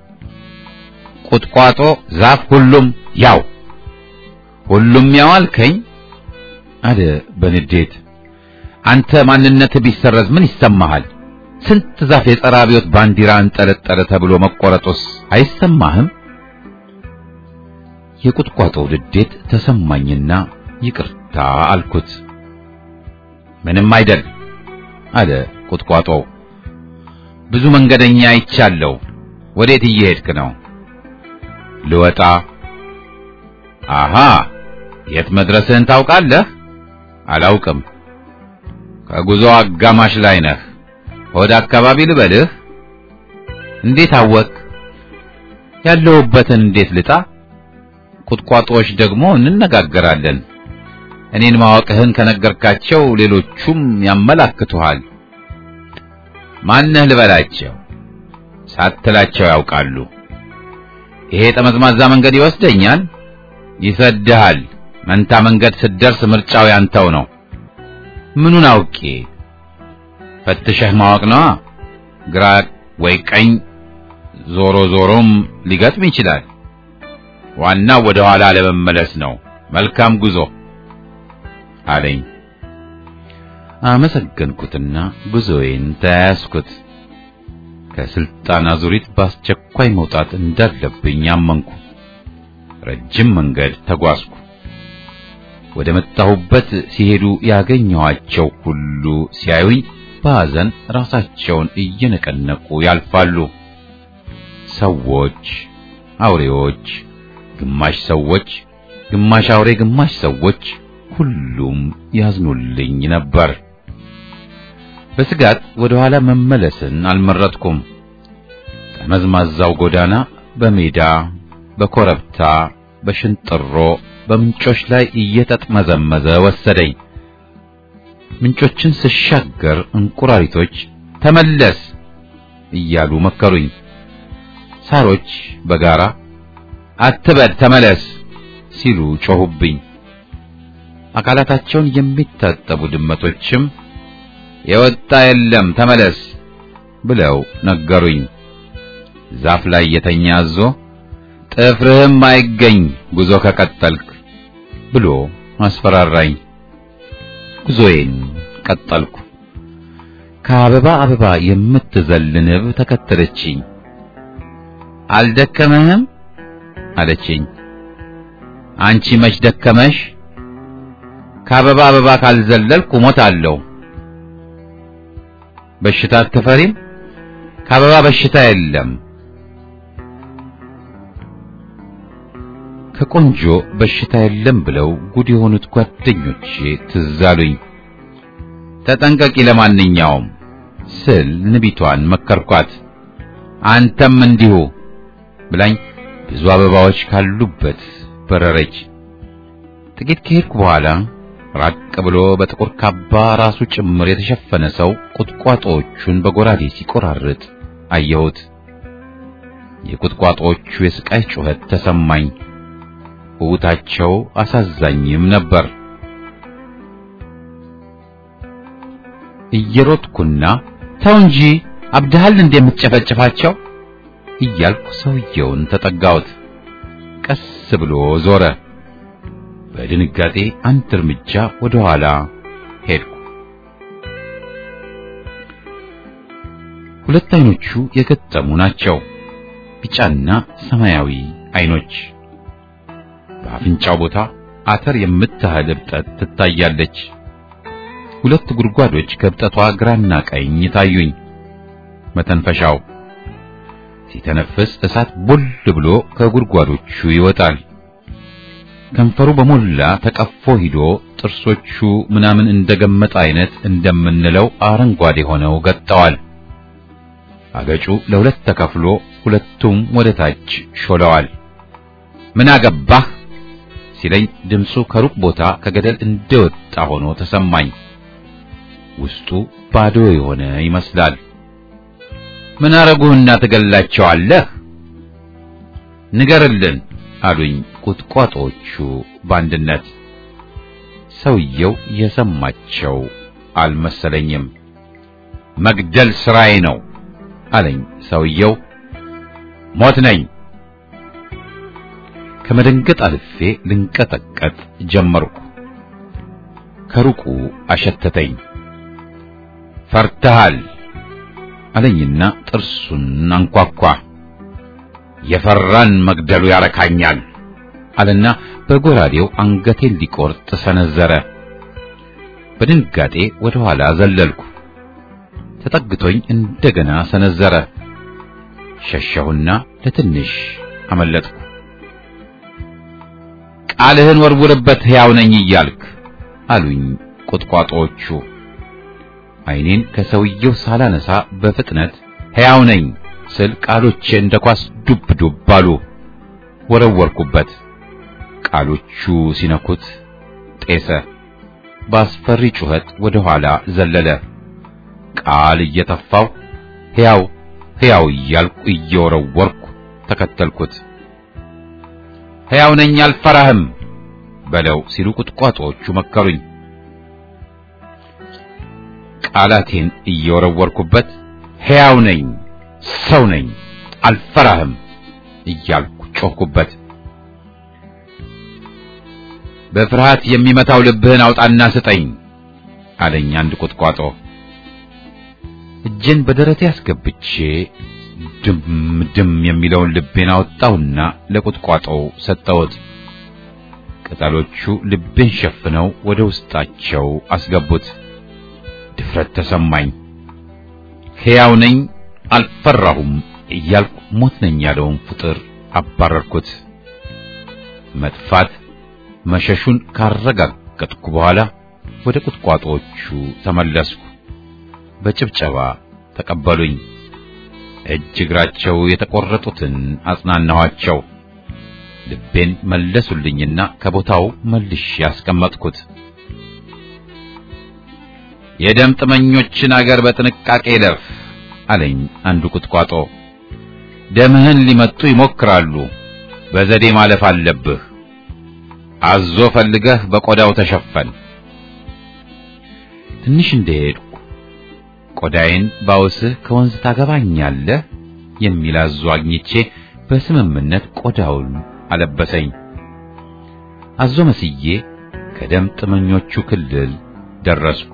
ቁጥቋጦ፣ ዛፍ፣ ሁሉም ያው። ሁሉም ያው አልከኝ አለ በንዴት። አንተ ማንነት ቢሰረዝ ምን ይሰማሃል? ስንት ዛፍ የጸረ አብዮት ባንዲራ አንጠለጠለ ተብሎ መቆረጡስ አይሰማህም? የቁጥቋጦው ንዴት ተሰማኝና ይቅርታ አልኩት። ምንም አይደል አለ ቁጥቋጦው። ብዙ መንገደኛ አይቻለሁ። ወዴት እየሄድክ ነው? ልወጣ። አሃ የት መድረስህን ታውቃለህ? አላውቅም። ከጉዞ አጋማሽ ላይ ነህ። ወደ አካባቢ ልበልህ? እንዴት አወቅ? ያለሁበትን እንዴት ልጣ? ቁጥቋጦዎች ደግሞ እንነጋገራለን። እኔን ማወቅህን ከነገርካቸው ሌሎቹም ያመላክቱሃል። ማነህ ልበላቸው? ሳትላቸው ያውቃሉ። ይሄ ጠመዝማዛ መንገድ ይወስደኛል፣ ይሰድሃል። መንታ መንገድ ስትደርስ ምርጫው ያንተው ነው። ምኑን አውቄ? ፈትሸህ ማወቅ ነዋ። ግራ ወይ ቀኝ፣ ዞሮ ዞሮም ሊገጥም ይችላል። ዋናው ወደ ኋላ ለመመለስ ነው። መልካም ጉዞ አለኝ። አመሰገንኩትና ጉዞዬን ተያያዝኩት። ከስልጣን አዙሪት በአስቸኳይ መውጣት እንዳለብኝ አመንኩ። ረጅም መንገድ ተጓዝኩ። ወደ መጣሁበት ሲሄዱ ያገኘኋቸው ሁሉ ሲያዩኝ በሐዘን ራሳቸውን እየነቀነቁ ያልፋሉ። ሰዎች፣ አውሬዎች፣ ግማሽ ሰዎች፣ ግማሽ አውሬ፣ ግማሽ ሰዎች ሁሉም ያዝኑልኝ ነበር። በስጋት ወደ ኋላ መመለስን አልመረጥኩም። ጠመዝማዛው ጎዳና በሜዳ በኮረብታ በሽንጥሮ በምንጮች ላይ እየተጥመዘመዘ ወሰደኝ። ምንጮችን ስሻገር እንቁራሪቶች ተመለስ እያሉ መከሩኝ። ሳሮች በጋራ አትበድ ተመለስ ሲሉ ጮሁብኝ። አካላታቸውን የሚታጠቡ ድመቶችም የወጣ የለም ተመለስ ብለው ነገሩኝ። ዛፍ ላይ የተኛ አዞ ጥፍርህም አይገኝ ጉዞ ከቀጠልክ ብሎ አስፈራራኝ። ጉዞዬን ቀጠልኩ። ከአበባ አበባ የምትዘል ንብ ተከተለችኝ። አልደከመህም አለችኝ። አንቺ መች ደከመሽ? ከአበባ አበባ ካልዘለልኩ እሞታለሁ። በሽታ አትፈሪም? ከአበባ በሽታ የለም። ከቆንጆ በሽታ የለም ብለው ጉድ የሆኑት ጓደኞቼ ትዝ አሉኝ። ተጠንቀቂ ለማንኛውም ስል ንቢቷን መከርኳት። አንተም እንዲሁ ብላኝ ብዙ አበባዎች ካሉበት በረረች። ጥቂት ከሄድኩ በኋላ ራቅ ብሎ በጥቁር ካባ ራሱ ጭምር የተሸፈነ ሰው ቁጥቋጦዎቹን በጎራዴ ሲቆራርጥ አየሁት። የቁጥቋጦዎቹ የስቃይ ጩኸት ተሰማኝ። ውታቸው አሳዛኝም ነበር። እየሮጥኩና ተው እንጂ አብድሃል እንደምትጨፈጭፋቸው እያልኩ ሰውየውን ተጠጋሁት። ቀስ ብሎ ዞረ። በድንጋጤ አንድ እርምጃ ወደ ኋላ ሄድኩ። ሁለት አይኖቹ የገጠሙ ናቸው። ቢጫና ሰማያዊ አይኖች። በአፍንጫው ቦታ አተር የምታህል እብጠት ትታያለች። ሁለት ጉድጓዶች ከእብጠቷ ግራና ቀኝ ታዩኝ። መተንፈሻው ሲተነፍስ እሳት ቦል ብሎ ከጉድጓዶቹ ይወጣል። ከንፈሩ በሞላ ተቀፎ ሂዶ ጥርሶቹ ምናምን እንደገመጠ አይነት እንደምንለው አረንጓዴ ሆነው ገጠዋል። አገጩ ለሁለት ተከፍሎ ሁለቱም ወደ ታች ሾለዋል። ምን አገባህ ሲለኝ ድምፁ ከሩቅ ቦታ ከገደል እንደወጣ ሆኖ ተሰማኝ። ውስጡ ባዶ የሆነ ይመስላል። ምን አረጉህና ትገላቸዋለህ? ንገርልን አሉኝ ቁጥቋጦዎቹ በአንድነት። ሰውየው የሰማቸው አልመሰለኝም። መግደል ስራዬ ነው አለኝ ሰውየው። ሞት ነኝ። ከመደንገጥ አልፌ ልንቀጠቀጥ ጀመርኩ። ከሩቁ አሸተተኝ። ፈርተሃል አለኝና ጥርሱን አንኳኳ። የፈራን መግደሉ ያረካኛል አለና በጎራዴው አንገቴን ሊቆርጥ ሰነዘረ። በድንጋጤ ወደ ኋላ ዘለልኩ። ተጠግቶኝ እንደገና ሰነዘረ። ሸሸሁና ለትንሽ አመለጥኩ። ቃልህን ወርውርበት ሕያው ነኝ እያልክ አሉኝ ቁጥቋጦዎቹ። ዓይኔን ከሰውየው ሳላነሳ በፍጥነት ሕያው ነኝ ስል ቃሎቼ እንደ ኳስ ዱብ ዱብ አሉ። ወረወርኩበት። ቃሎቹ ሲነኩት ጤሰ። በአስፈሪ ጩኸት ወደ ኋላ ዘለለ። ቃል እየተፋው ሕያው ሕያው እያልኩ እየወረወርኩ ተከተልኩት። ሕያው ነኝ አልፈራህም በለው ሲሉ ቁጥቋጦዎቹ መከሩኝ። ቃላቴን እየወረወርኩበት ሕያው ነኝ፣ ሰው ነኝ፣ አልፈራህም እያልኩ ጮኽኩበት። በፍርሃት የሚመታው ልብህን አውጣና ስጠኝ አለኝ አንድ ቁጥቋጦ። እጄን በደረቴ አስገብቼ ድም ድም የሚለውን ልቤን አወጣውና ለቁጥቋጦው ሰጠሁት። ቅጠሎቹ ልቤን ሸፍነው ወደ ውስጣቸው አስገቡት። ድፍረት ተሰማኝ። ሕያው ነኝ አልፈራሁም እያልኩ ሞት ነኝ ያለውን ፍጥር አባረርኩት። መጥፋት መሸሹን ካረጋገጥኩ በኋላ ወደ ቁጥቋጦዎቹ ተመለስኩ። በጭብጨባ ተቀበሉኝ። እጅ እግራቸው የተቆረጡትን አጽናናኋቸው። ልቤን መለሱልኝና ከቦታው መልሼ ያስቀመጥኩት። የደም ጥመኞችን አገር በጥንቃቄ ለፍ አለኝ አንዱ ቁጥቋጦ። ደምህን ሊመጡ ይሞክራሉ፣ በዘዴ ማለፍ አለብህ። አዞ ፈልገህ በቆዳው ተሸፈን። ትንሽ እንደሄድኩ ቆዳዬን ባውስህ ከወንዝ ታገባኛለህ የሚል አዞ አግኝቼ በስምምነት ቆዳውን አለበሰኝ። አዞ መስዬ ከደም ጥመኞቹ ክልል ደረስኩ።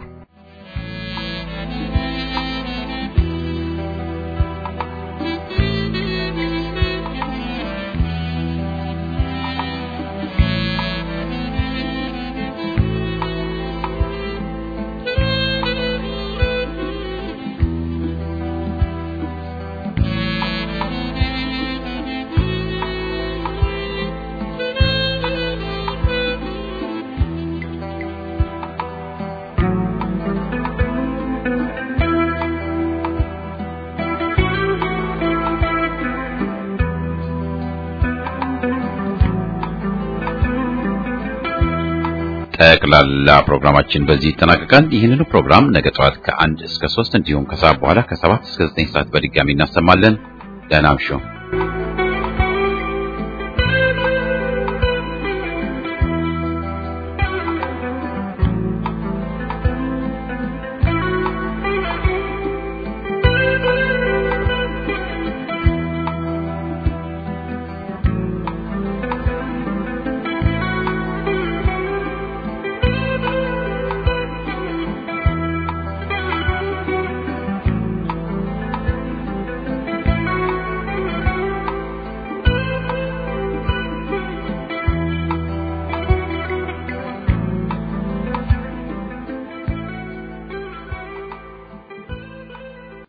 ጠቅላላ ፕሮግራማችን በዚህ ይጠናቀቃል። ይህንኑ ፕሮግራም ነገ ጠዋት ከአንድ እስከ ሶስት እንዲሁም ከሰዓት በኋላ ከሰባት እስከ ዘጠኝ ሰዓት በድጋሚ እናሰማለን። ደህና እምሹ።